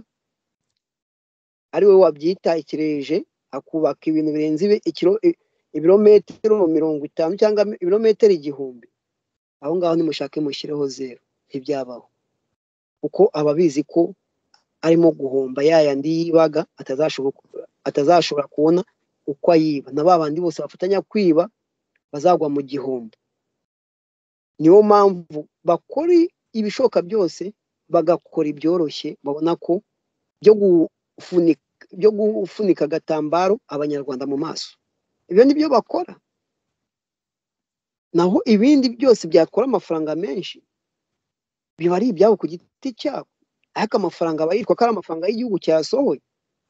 ari we wabyita ikireje akubaka ibintu birenze ibi- ikiro- i- ibirometero mirongo itanu cyangwa ibirometero igihumbi aho ngaho nimushake mushyireho zero ntibyabaho kuko aba abizi ko arimo guhomba ya yandi yibaga atazashobora atazashobora kubona uko ayiba na ba bandi bose bafatanya kwiba bazagwa mu gihombo niyo mpamvu bakora ibishoboka byose bagakora ibyoroshye babona ko byo gufunika byo gufunika agatambaro abanyarwanda mu maso ibyo ni byo bakora naho ibindi byose byakora amafaranga menshi biba ari ibyabo ku giti cyabo ariko amafaranga aba yitwa ko ari amafaranga y'igihugu cyasohoye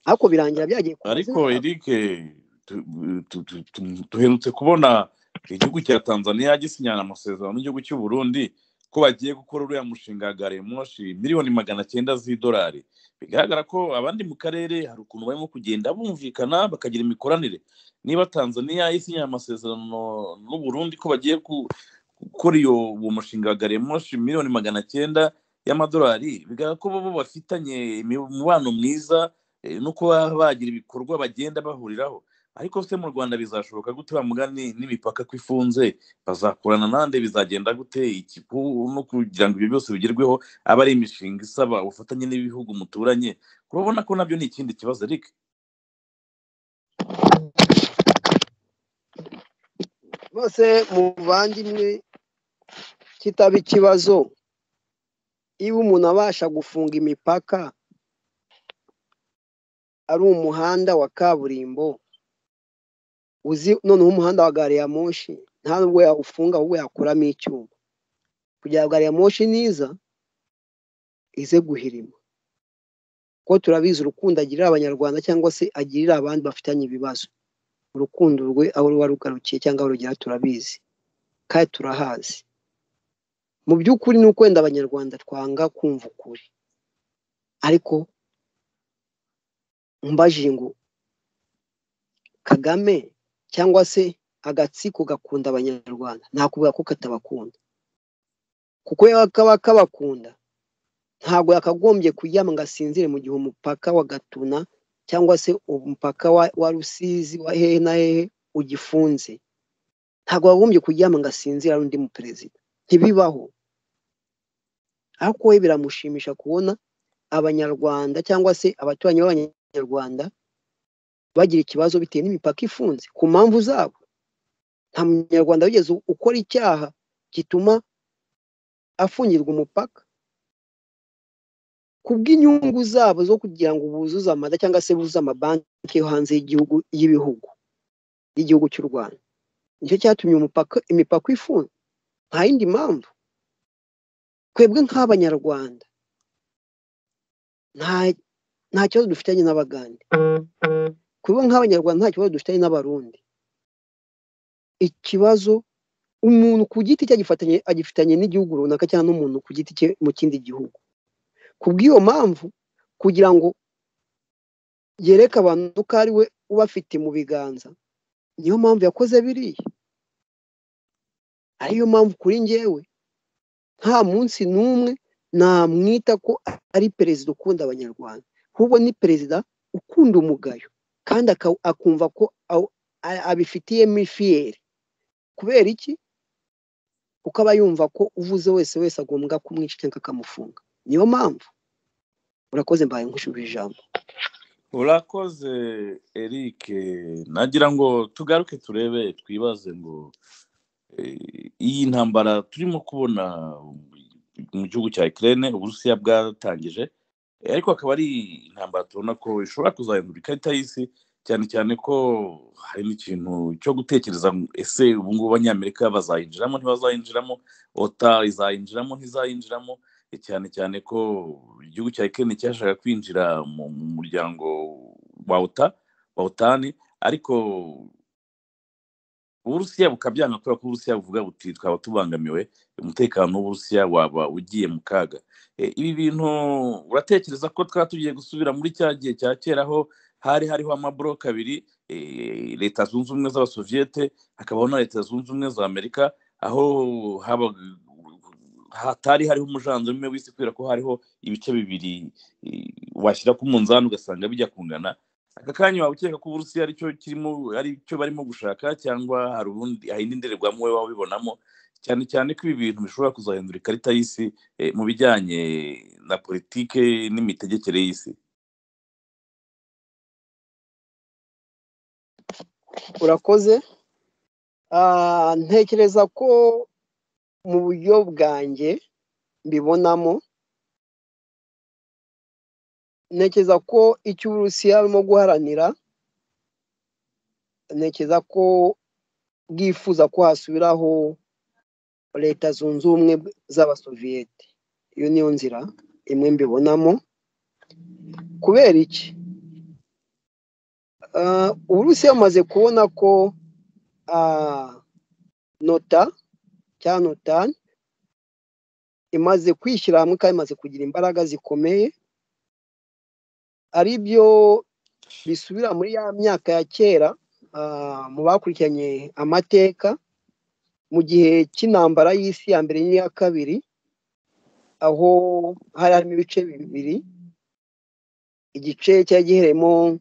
ariko birangira byagiye ku ariko mazina yabo. eric tu- tu- tu- tu- duherutse kubona igihugu cya tanzania gisinyana amasezerano n'igihugu cy'u burundi ko bagiye gukora uriya mushinga wa gari ya moshi miliyoni magana cyenda z'idolari bigaragara ko abandi mu karere hari ukuntu barimo kugenda bumvikana bakagira imikoranire niba tanzania isinyana amasezerano n'u burundi ko bagiye ku- gukora iyo uwo mushinga wa gari ya moshi miliyoni magana cyenda y'amadolari bigaragara ko bo bafitanye imibano myiza eh, no kuba bagira ibikorwa bagenda bahuriraho ariko se mu rwanda bizashoboka gute wa mugani n'imipaka ko ifunze bazakorana nande bizagenda gute iki ku- no kugira ngo ibyo byose bigerweho aba ari imishinga isaba ubufatanye n'ibihugu muturanye urabona ko nabyo ni ikindi kibazo eric bose muvandimwe kitaba ikibazo iyo umuntu abasha gufunga imipaka ari umuhanda wa kaburimbo uzi noneho umuhanda wa gari ya moshi nta nubwo yawufunga ahubwo yakuramo icyuma kugira ngo gari ya moshi niza ize guhirima kuko turabizi urukundo agirira abanyarwanda cyangwa se agirira abandi bafitanye ibibazo urukundo rwe aho ruba rugarukiye cyangwa aho rugera turabizi kandi turahazi mu by'ukuri ni uko wenda abanyarwanda twanga kumva ukuri ariko mbajije ngo kagame cyangwa se agatsiko gakunda abanyarwanda nakuvuga ko katabakunda kuko yaba kaba kabakunda ntabwo yakagombye kuryama ngo asinzire mu gihe umupaka wa gatuna cyangwa se umupaka wa, wa rusizi wa hehe na hehe ugifunze ntabwo yagombye kuryama ngo asinzire ari undi muperezida ntibibaho ariko we biramushimisha kubona abanyarwanda cyangwa se abaturanyi b'abanyarwanda bagira ikibazo bitewe n'imipaka ifunze ku mpamvu zabo nta munyarwanda wigeze ukora icyaha gituma afungirwa umupaka kubw'inyungu zabo zo kugira ngo buzuze amada cyangwa se buzuze amabanki yo hanze y'igihugu y'ibihugu y'igihugu cy'u rwanda nicyo cyatumye umupaka imipaka ifunga nta yindi mpamvu twebwe nk'abanyarwanda nta nta kibazo dufitanye n'abagande twebwe nk'abanyarwanda nta kibazo dufitanye n'abarundi ikibazo umuntu ku giti cye agifatanye agifitanye n'igihugu runaka cyangwa n'umuntu ku giti cye mu kindi gihugu ku bw'iyo mpamvu kugira ngo yereke abantu ko ari we ubafite mu biganza niyo mpamvu yakoze biriya ariyo mpamvu kuri njyewe nta munsi n'umwe namwita ko ari perezida ukunda abanyarwanda ahubwo ni perezida ukunda umugayo kandi aka- akumva ko aw- a- abifitiyemo ifiyeri kubera iki kuko aba yumva ko uvuze wese wese agombwa kumwica cyangwa akamufunga niyo mpamvu urakoze mbaye nkushubije ijambo urakoze eric nagira ngo tugaruke turebe twibaze ngo Eh, iyi ntambara turimo kubona mu gihugu cya Ukraine uburusiya bwatangije Eh, ariko akaba ari intambara tubona ko ishobora kuzahindura ikarita y'isi cyane cyane ko hari n'ikintu cyo gutekereza ngo ese ubu ngubu abanyamerika bazayinjiramo ntibazayinjiramo ota izayinjiramo ntizayinjiramo Eh, cyane cyane ko igihugu cya Ukraine cyashaka kwinjira mu mu muryango wa ota wa otani ariko uburusiya bukabyanga kubera ko uburusiya buvuga buti twaba tubangamiwe umutekano w'uburusiya waba ugiye mu kaga Eh, ibi bintu uratekereza ko twaba tugiye gusubira muri cya gihe cya kera aho hari hariho amaboroke abiri eh, leta zunze ubumwe z'abasoviyete hakabaho na leta zunze ubumwe za amerika aho habaga hatari hariho umujandarume w'isi kubera ko hariho ibice bibiri eh, washyira ku munzani ugasanga bijya kungana aka kanya waba ukeka ko uburusiya aricyo kirimo aricyo barimo gushaka cyangwa hari ubundi hari indi ndorerwamo wowe waba ubibonamo cyane cyane ko ibi bintu bishobora kuzahindura ikarita y'isi eh, mu bijyanye na politike n'imitegekere y'isi urakoze Ah, ntekereza ko mu buryo bwanjye mbibonamo ntekereza ko icyo uburusiya burimo guharanira ntekereza ko bwifuza ko hasubiraho leta zunze ubumwe z'abasoviyete iyo niyo nzira imwe mbibonamo kubera iki Ah, uburusiya bumaze kubona ko ah, nota cyangwa notani imaze kwishyira hamwe kandi imaze kugira imbaraga zikomeye ari byo bisubira muri ya myaka ya kera ah, mu bakurikiranye amateka mu gihe cy'intambara y'isi ya mbere n'iya kabiri aho hari harimo ibice bibiri igice cyari giherereyemo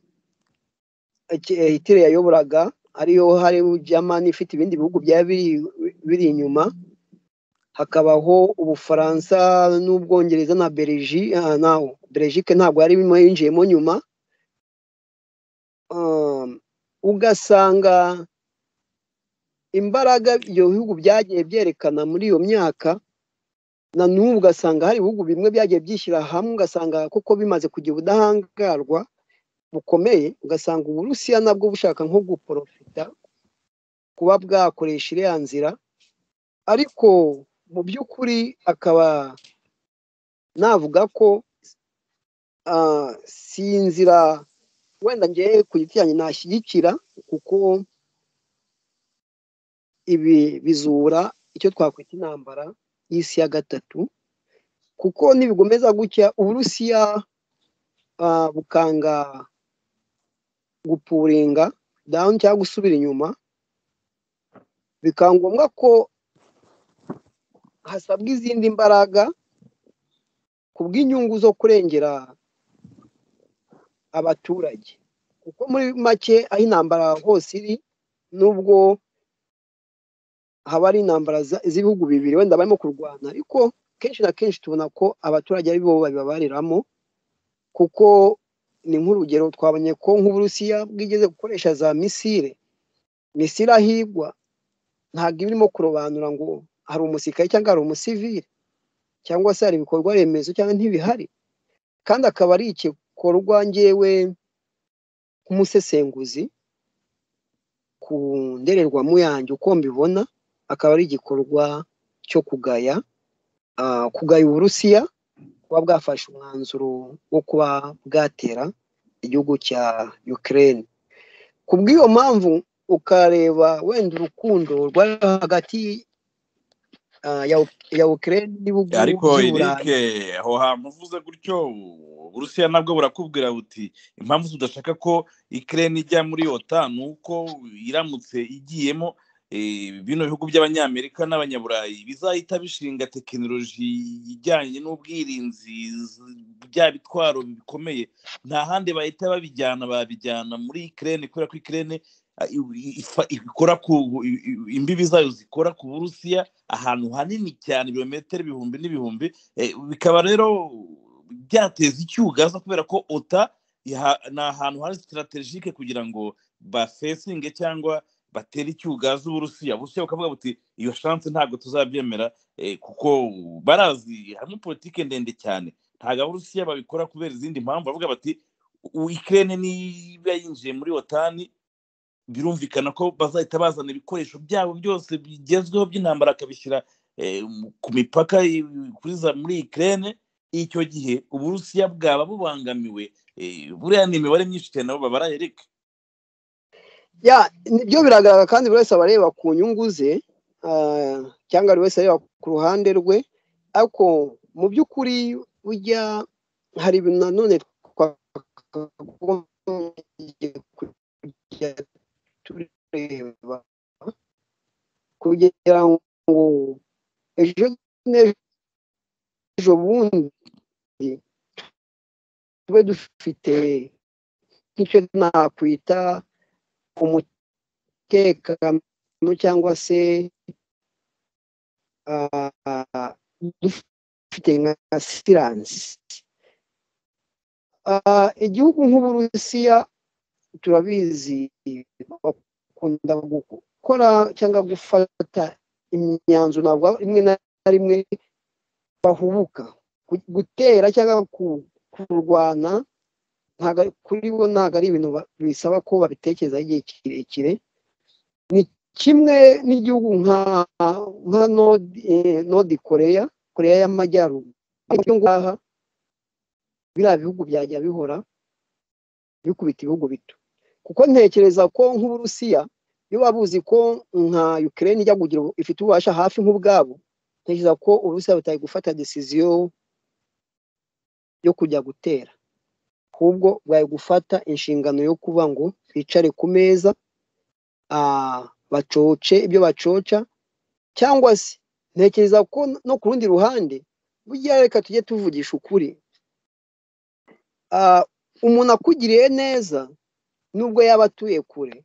eh, Hitler yayoboraga ariyo hari Germany ifite ibindi bihugu byari biri- biri inyuma hakabaho ubufaransa n'ubwongereza na belgi ah, na belgique ntabwo yari irimo yinjiyemo nyuma Um, ugasanga imbaraga ibyo bihugu byagiye byerekana muri iyo myaka na n'ubu ugasanga hari ibihugu bimwe byagiye byishyira hamwe ugasanga kuko bimaze kugira ubudahangarwa bukomeye ugasanga uburusiya nabwo bushaka nko guporofita kuba bwakoresha iriya nzira ariko mu by'ukuri akaba navuga ko ah, si inzira wenda ngewe ku giti cyanjye nashyigikira kuko ibi bizura icyo twakwita intambara y'isi ya gatatu kuko nibigomeza gutya uburusiya ah, bukanga gupuringa down cyangwa gusubira inyuma bikaba ngombwa ko hasabwa izindi mbaraga ku bw'inyungu zo kurengera abaturage kuko muri make aho intambara hose iri nubwo haba ari intambara za- z'ibihugu bibiri wenda barimo kurwana ariko kenshi na kenshi tubona ko abaturage ari bo babibabariramo kuko ni nk'urugero twabonye ko nk'uburusiya bwigeze gukoresha za misile misile ahigwa ntabwo iba irimo kurobanura ngo hari umusirikare cyangwa hari umusivili cyangwa se hari ibikorwa remezo cyangwa ntibihari kandi akaba ari igikorwa ngewe nk'umusesenguzi ku ndorerwamo yanjye uko mbibona akaba ari igikorwa cyo kugaya ah, kugaya uburusiya kuba bwafashe umwanzuro wo kuba bwatera igihugu cya Ukraine ku bw'iyo mpamvu ukareba wenda urukundo rwari hagati ah, ya Uk- ya Ukraine n'ibihugu ariko by'i eric Burayi aho hantu uvuze gutyo uburusiya nabwo burakubwira buti impamvu tudashaka ko ikirere ijya muri ota ni uko iramutse igiyemo eh, bino bihugu by'abanyamerika n'abanyaburayi bizahita bishinga tekinoloji ijyanye n'ubwirinzi z- bya bitwaro bikomeye nta handi bahita babijyana babijyana muri ikirere kubera ko ikirere ikora ku i- i- imbibi zayo zikora ku burusiya ahantu hanini cyane ibirometero ibihumbi n'ibihumbi eh, bikaba rero byateza icyugaza kubera ko ota iha- ni ahantu hari sitarategike kugira ngo bafesinge cyangwa batere icyugaza uburusiya uburusiya bukavuga buti iyo shansi ntabwo tuzabyemera eh, kuko barazi harimo politike ndende cyane ntabwo abarusiya babikora kubera izindi mpamvu bavuga bati "U- ukirere niba yinjiye muri watani birumvikana ko bazahita bazana ibikoresho byabo byose bigezweho by'intambara akabishyira eh, mu- ku mipaka i- kuri za muri ikirere icyo gihe uburusiya bwaba bubangamiwe eh, buriya ni imibare myinshi cyane nabo babara erike ya nibyo biragaragara kandi buri wese aba areba ku nyungu ze ah, cyangwa buri wese areba ku ruhande rwe ariko mu by'ukuri burya hari ibintu nanone twakagombye kujya tureba kugira ngo ejo n'ejo bundi tube dufite nk'icyo nakwita umutekano cyangwa se ah, dufite nka siransi Ah, igihugu nk'uburusiya turabizi bakunda gukora cyangwa gufata imyanzuro ntabwo rimwe na rimwe bahubuka Gu- gutera cyangwa ku- kurwana ntago ari- kuri bo ntabwo ari ibintu ba- bisaba ko babitekereza igihe kirekire ni kimwe n'igihugu nka nka Nord- eh, nodi koreya koreya y'amajyaruguru ariko icyo ngaha biriya bihugu byajya bihora bikubita ibihugu bito kuko ntekereza ko nk'uburusiya iyo waba uzi ko nka ukraine ijya kugira ubu- ifite ububasha hafi nk'ubwabo ntekereza ko uburusiya butari gufata desiziyo yo kujya gutera ahubwo bari gufata inshingano yo kuba ngo bicare ku meza ah, bacoce ibyo bacoca cyangwa se ntekereza ko no ku rundi ruhande burya reka tujye tuvugisha ukuri Ah, umuntu akugiriye neza nubwo yaba atuye kure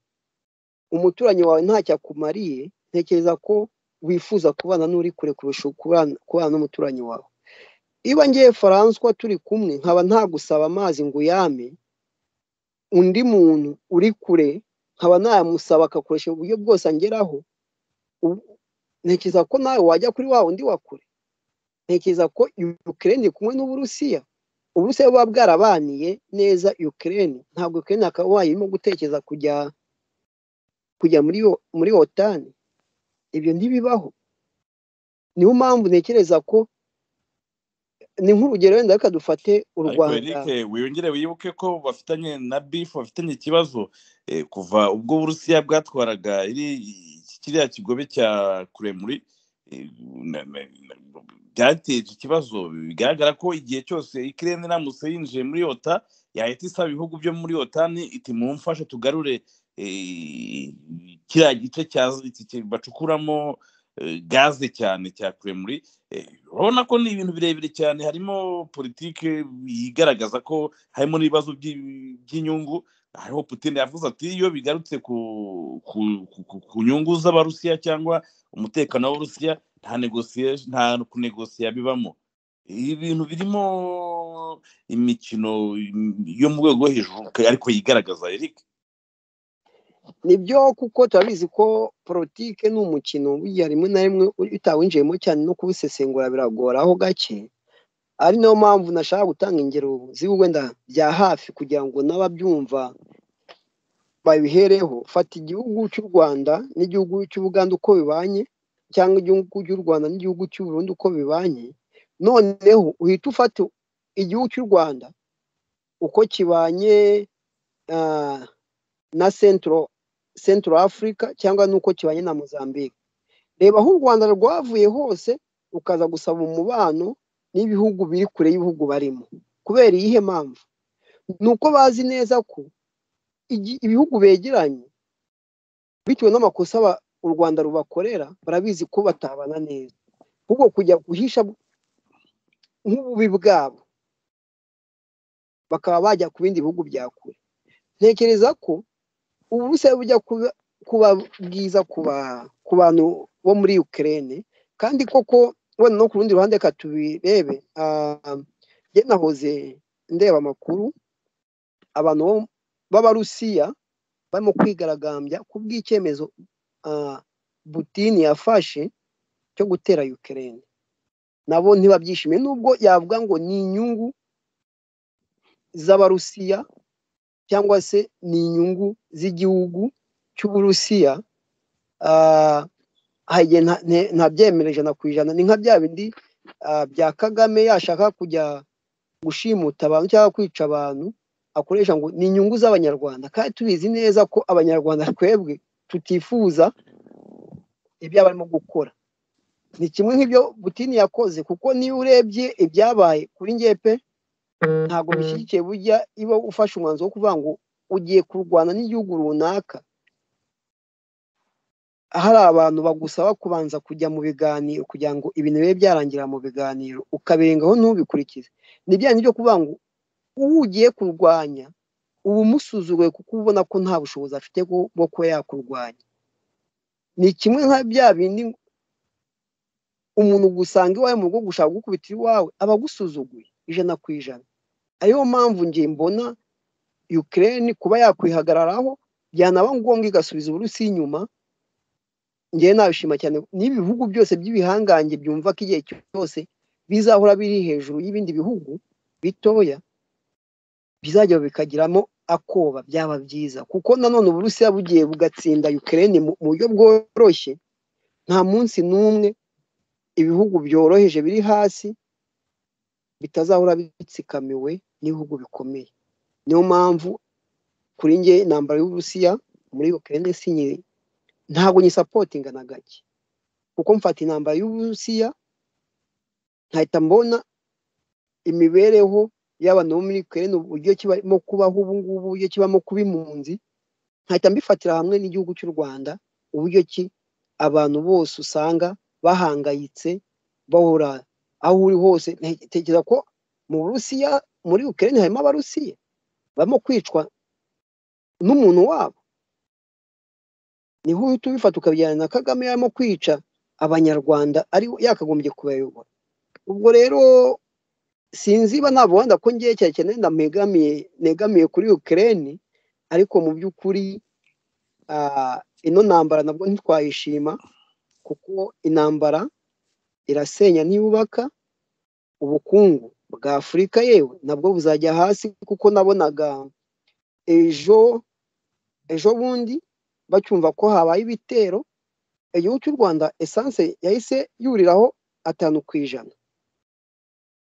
umuturanyi wawe ntacyo akumariye ntekereza ko wifuza kubana n'uri kure kurusha kubana kubana n'umuturanyi wawe iyo ngiye faranswa turi kumwe nkaba ntagusaba amazi ngo uyame undi muntu uri kure nkaba nayamusaba agakoresha uburyo bwose angeraho ubu- ntekereza ko nawe wajya kuri wa wundi wa kure ntekereza ko ukirere kumwe n'uburusiya uburusiya buba bwarabaniye neza ukirere ntabwo ukirere akaba irimo gutekereza kujya kujya muri yo- muri otani ibyo ntibibaho niyo mpamvu ntekereza ko ni nk'urugero wenda reka dufate u ariko rwanda erike wiyongere wibuke ko bafitanye na bifu bafitanye ikibazo eh, kuva ubwo uburusiya bwatwaraga iri- kiriya kigobe cya kuremuri eh, na- na- na- byateje ikibazo bigaragara ko igihe cyose ikirere iramutse yinjiye muri ota yahita isaba ibihugu byo muri otani iti mumfashe tugarure eh, kiriya gice cya- ki- bacukuramo eh, gaze cyane cya kuremuri Eh, urabona ko ni ibintu birebire cyane harimo politiki igaragaza ko harimo n'ibibazo by'i- by'inyungu hariho putin yavuze ati iyo bigarutse ku ku, ku, ku, ku nyungu z'abarusiya cyangwa umutekano w'abarusiya nta negotiation nta kunegosiya bibamo ibi bintu birimo imikino yo mu rwego rwo hejuru ariko yigaragaza eric nibyo kuko turabizi ko politike ni umukino burya rimwe na rimwe utawinjiyemo cyane no kubisesengura biragoraho gake ari nayo mpamvu nashaka gutanga ingero z'ibihugu wenda bya hafi kugira ngo n'ababyumva babihereho fata igihugu cy'u rwanda n'igihugu cy'ubuganda uko bibanye cyangwa igihugu cy'u rwanda n'igihugu cy'u Burundi uko bibanye noneho uhita ufata igihugu cy'u rwanda uko kibanye ah, na Centro Centro Africa cyangwa nuko kibanye na Mozambique reba aho u Rwanda rwavuye hose ukaza gusaba umubano n'ibihugu biri kure y'ibihugu barimo kubera iyihe mpamvu ni uko bazi neza ko igi- ibihugu begeranye bitewe n'amakosa aba- u Rwanda rubakorera barabizi ko batabana neza ahubwo kujya guhisha nk'ububi bwabo bakaba bajya ku bindi bihugu bya kure ntekereza ko ubu busabe bujya kuba kuba bwiza ku ba- ku bantu bo muri Ukraine kandi koko wenda no ku rundi ruhande reka tubirebe ah, njye nahoze ndeba amakuru abantu bo- b'abarusiya barimo kwigaragambya ku bw'icyemezo ah, Putin yafashe cyo gutera Ukraine nabo ntibabyishimiye nubwo yavuga ngo ni inyungu z'abarusiya cyangwa se ni inyungu z'igihugu cy'uburusiya ah, ahaye nta- nte- ntabyemera ijana ku ijana ni nka bya bindi ah, bya kagame yashaka kujya gushimuta abantu cyangwa kwica abantu akoresha ngo ni inyungu z'abanyarwanda kandi tubizi neza ko abanyarwanda twebwe tutifuza ibyo barimo gukora ni kimwe nk'ibyo butini yakoze kuko niyo urebye ibyabaye kuri njye pe ntabwo bishyigikiye burya iyo ufashe umwanzuro wo kuvuga ngo ugiye kurwana n'igihugu runaka hari abantu bagusaba kubanza kujya mu biganiro kugira ngo ibintu bibe byarangirira mu biganiro ukabirengaho ntubikurikize ni bya bindi byo kuvuga ngo uwo ugiye kurwanya uba umusuzuguye kuko uba ubona ko nta bushobozi afite bwo bwo kuba yakurwanya ni kimwe nka bya bindi umuntu gusanga iwawe mu rugo gushaka gukubita iwawe aba agusuzuguye ijana ku ijana ariyo mpamvu njye mbona Ukraine kuba yakwihagararaho byanaba ngombwa igasubiza uburusi inyuma njyewe nabishima cyane n'ibihugu byose by'ibihangange byumva ko igihe cyose bizahora biri hejuru y'ibindi bihugu bitoya bizajya bikagiramo akoba byaba byiza kuko nanone uburusiya bugiye bugatsinda Ukraine mu mu buryo bworoshye nta munsi n'umwe ibihugu byoroheje biri hasi bitazahora bitsikamiwe n'ibihugu bikomeye niyo mpamvu kuri njye intambara y'uburusiya muri Ukraine sinyi ntabwo nyisapotinga na gake kuko mfata intambara y'uburusiya nkahita mbona imibereho y'abantu bo muri Ukraine uburyo kibamo kubaho ubu ngubu uburyo kibamo kuba impunzi nkahita mbifatira hamwe n'igihugu cy'u Rwanda uburyo ki abantu bose usanga bahangayitse bahora aho uri hose ntekereza ko mu Burusiya muri Ukraine harimo abarusiya barimo kwicwa n'umuntu wabo niho uhita ubifata ukabijyana na Kagame yarimo kwica abanyarwanda ari yakagombye kubayobora ubwo rero sinzi ba ntabwo wenda ko ngiye cyane cyane ndamegamiye negamiye kuri Ukraine ariko mu by'ukuri ah, ino ntambara nabwo ntitwayishima kuko intambara irasenya ntiyubaka ubukungu bwa afurika yewe nabwo buzajya hasi kuko nabonaga ejo ejo bundi bacyumva ko habaye ibitero igihugu cy'u rwanda esanse yahise yuriraho atanu ku ijana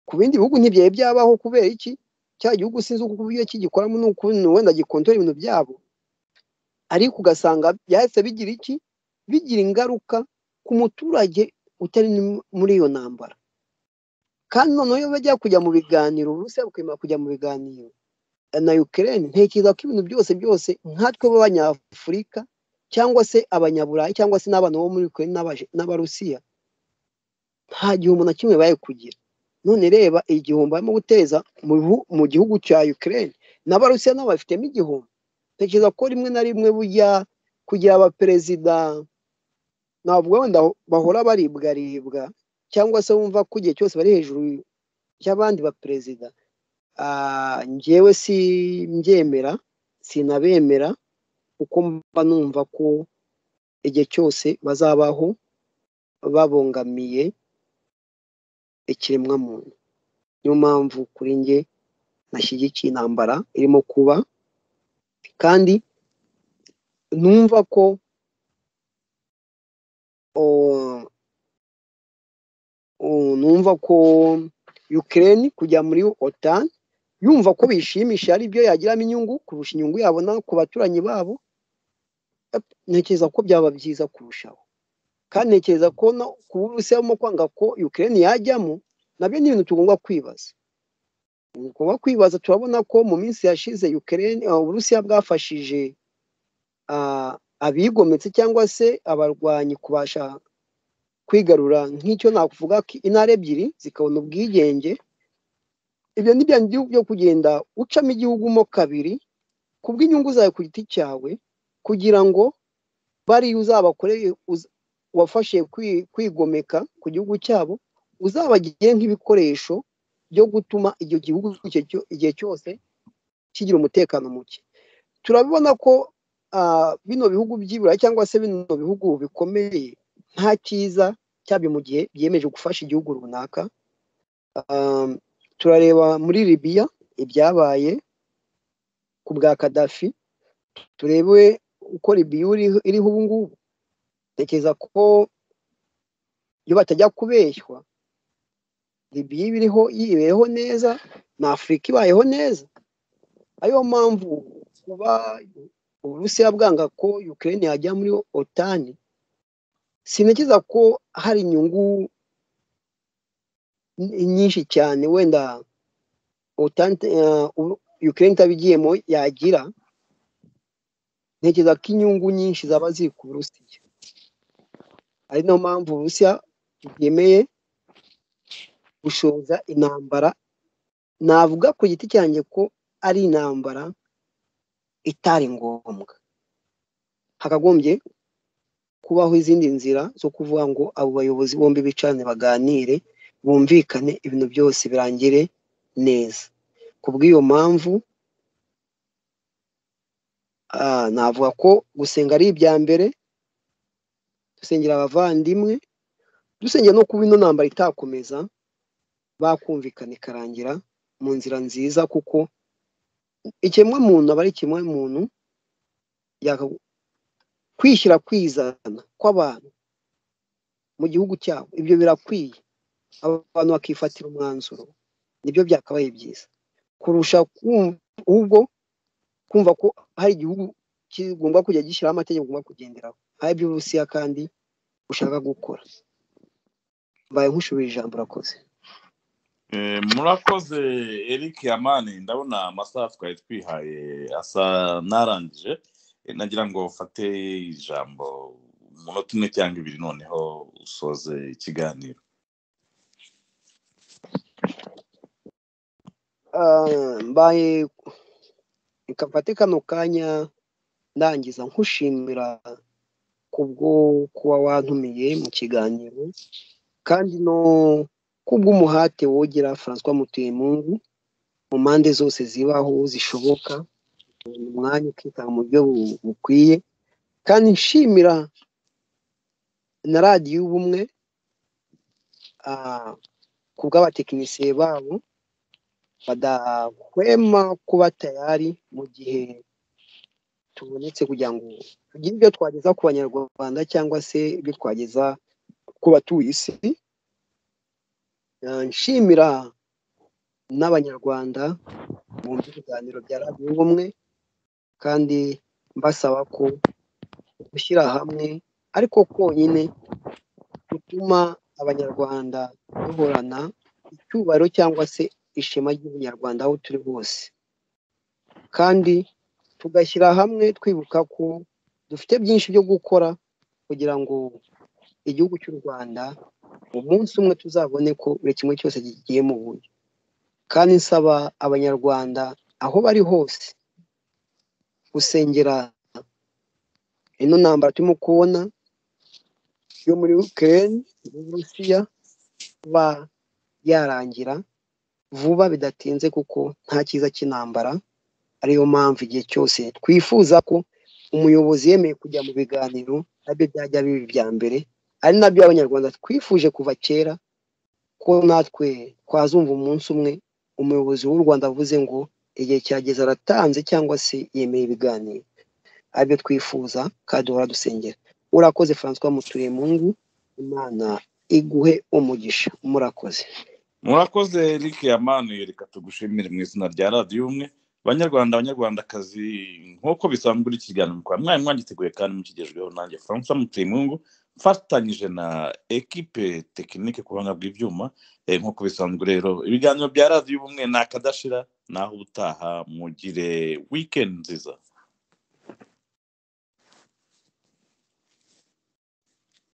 ku bindi bihugu ntibyari byabaho kubera iki cya gihugu sinzi uko uburyo ki gikoramo n'ukuntu wenda gikontorera ibintu byabo ariko ugasanga byahise bigira iki bigira ingaruka ku muturage utari ni- muri iyo ntambara kandi noneho iyo bajya kujya mu biganiro uburusiya bukemera kujya mu biganiro na Ukraine ntekereza ko ibintu byose byose nkatwe b'abanyafurika cyangwa se abanyaburayi cyangwa se n'abana bo muri Ukraine n'abaje- n'abarusiya nta gihombo na kimwe bari kugira none reba igihombo barimo guteza mu bihu- mu gihugu cya Ukraine n'abarusiya nabo bafitemo igihombo ntekereza ko rimwe na rimwe burya kugira abaperezida ntabwo wenda bahora baribwaribwa cyangwa se wumva ko igihe cyose bari hejuru y'abandi baperezida Ah, njyewe si mbyemera sinabemera kuko mba numva ko igihe cyose bazabaho babangamiye ikiremwamuntu niyo mpamvu kuri njye nashyigikiye intambara irimo kuba kandi numva ko oh, oh, numva ko Ukraine kujya muri OTAN yumva ko bishimisha ari byo yagiramo inyungu kurusha inyungu yabona ku baturanyi babo ep- ntekereza ko byaba byiza kurushaho kandi ntekereza ko no ku Burusiya barimo kwanga ko Ukraine yajyamo nabyo ni ibintu tugomba kwibaza tugomba kwibaza turabona ko mu minsi yashize Ukraine uh, Uburusiya bwafashije ah, abigometse cyangwa se abarwanyi kubasha kwigarura nk'icyo nakuvuga ko intara ebyiri zikabona ubwigenge ibyo ni bya bindi byo kugenda ucamo igihugu mo kabiri kubw'inyungu zawe ku giti cyawe kugira ngo bariya uzabakoreye uz- wafashe kwi- kwigomeka ku gihugu cyabo uzabagire nk'ibikoresho byo gutuma icyo gihugu icyo cyo- igihe cyose kigira umutekano muke turabibona ko ah, bino bihugu by'iburayi cyangwa se bino bihugu bikomeye nta cyiza cyabyo mu gihe byiyemeje gufasha igihugu runaka Um, turareba muri libiya ibyabaye ku bwa kadafi turebe uko libiya iri- iriho ubu ngubu tekereza ko iyo batajya kubeshywa libiya iba iriho yibeyeho neza na afurika ibayeho neza ariyo mpamvu kuba uburusiya bwanga ko ukraine yajya muri otani sintekereza ko hari inyungu ny- nyinshi cyane wenda utante eh, u- Ukraine itabigiyemo yagira ntekereza ko inyungu nyinshi zaba ziri ku Burusiya ari nayo mpamvu Uburusiya bwemeye gushoza intambara navuga ku giti cyanjye ko ari intambara itari ngombwa hakagombye kubaho izindi nzira zo kuvuga ngo abo bayobozi bombi bicarane baganire bumvikane ibintu byose birangire neza ku bw'iyo mpamvu ah, navuga ko gusenga ari ibya mbere dusengera abavandimwe dusengera no kuba ino ntambara itakomeza bakumvikana ikarangira mu nzira nziza kuko ikiremwamuntu aba ari ikiremwamuntu yaka- kwishyira kwizana kw'abantu mu gihugu cyabo ibyo birakwiye abantu bakifatira umwanzuro nibyo byakabaye byiza kurusha kumva- ahubwo kumva ko hari igihugu kigomba kujya gishyiraho amategeko ugomba kugenderaho hari ibyo uburusiya kandi ushaka gukora mbaye nkushubije ijambo urakoze Eh, murakoze eric yamani ndabona amasaha twari twihaye asa narangije Eh, nagira ngo ufate ijambo umunota umwe cyangwa ibiri noneho usoze ikiganiro Ah, mbaye reka mfate kano kanya ndangiza nkushimira kubwo kuba wantumiye mu kiganiro kandi no kubw'umuhate wogera francois mutuyemungu mu mpande zose zibaho zishoboka ukabona umwanya ukitanga mu buryo bu- bukwiye kandi nshimira na radiyo y'ubumwe ah, ku bw'abatekinisiye babo badahwema kuba tayari mu gihe tubonetse kugira ngo tugire ibyo twageza ku banyarwanda cyangwa se ibyo twageza ku batuye isi Ah, nshimira n'abanyarwanda bumva ibiganiro bya radiyo y'ubumwe kandi mbasaba ko gushyira hamwe ariko konyine gutuma abanyarwanda duhorana icyubahiro cyangwa se ishema ry'ubunyarwanda aho turi hose kandi tugashyira hamwe twibuka ko dufite byinshi byo gukora kugira ngo igihugu cy'u rwanda umunsi umwe tuzabone ko buri kimwe cyose kigiye mu buryo kandi nsaba abanyarwanda aho bari hose gusengera ino ntambara turimo kubona yo muri Ukraine n'Uburusiya kuba yarangira vuba bidatinze kuko nta cyiza cy'intambara ariyo mpamvu igihe cyose twifuza ko umuyobozi yemeye kujya mu biganiro nabyo byajya biba ibya mbere ari nabyo abanyarwanda twifuje kuva kera ko natwe twazumva umunsi umwe umuyobozi w'u Rwanda avuze ngo igihe cyageze aratanze cyangwa se yemeye ibiganiro aribyo twifuza kandi duhora dusengera urakoze francois muturemungu imana iguhe umugisha murakoze murakoze eric yamani reka tugushimire mu izina rya radiyo umwe banyarwanda banyarwandakazi nk'uko bisanzwe uri ikiganiro mukaba mwari mwagiteguye kandi mukigezweho nanjye francois mutemungu mfatanyije na ekipe tekinike ku buhanga bw'ibyuma Eh, nk'uko bisanzwe rero ibiganiro bya radiyo ubumwe ni akadashira naho ubutaha mugire wikendi nziza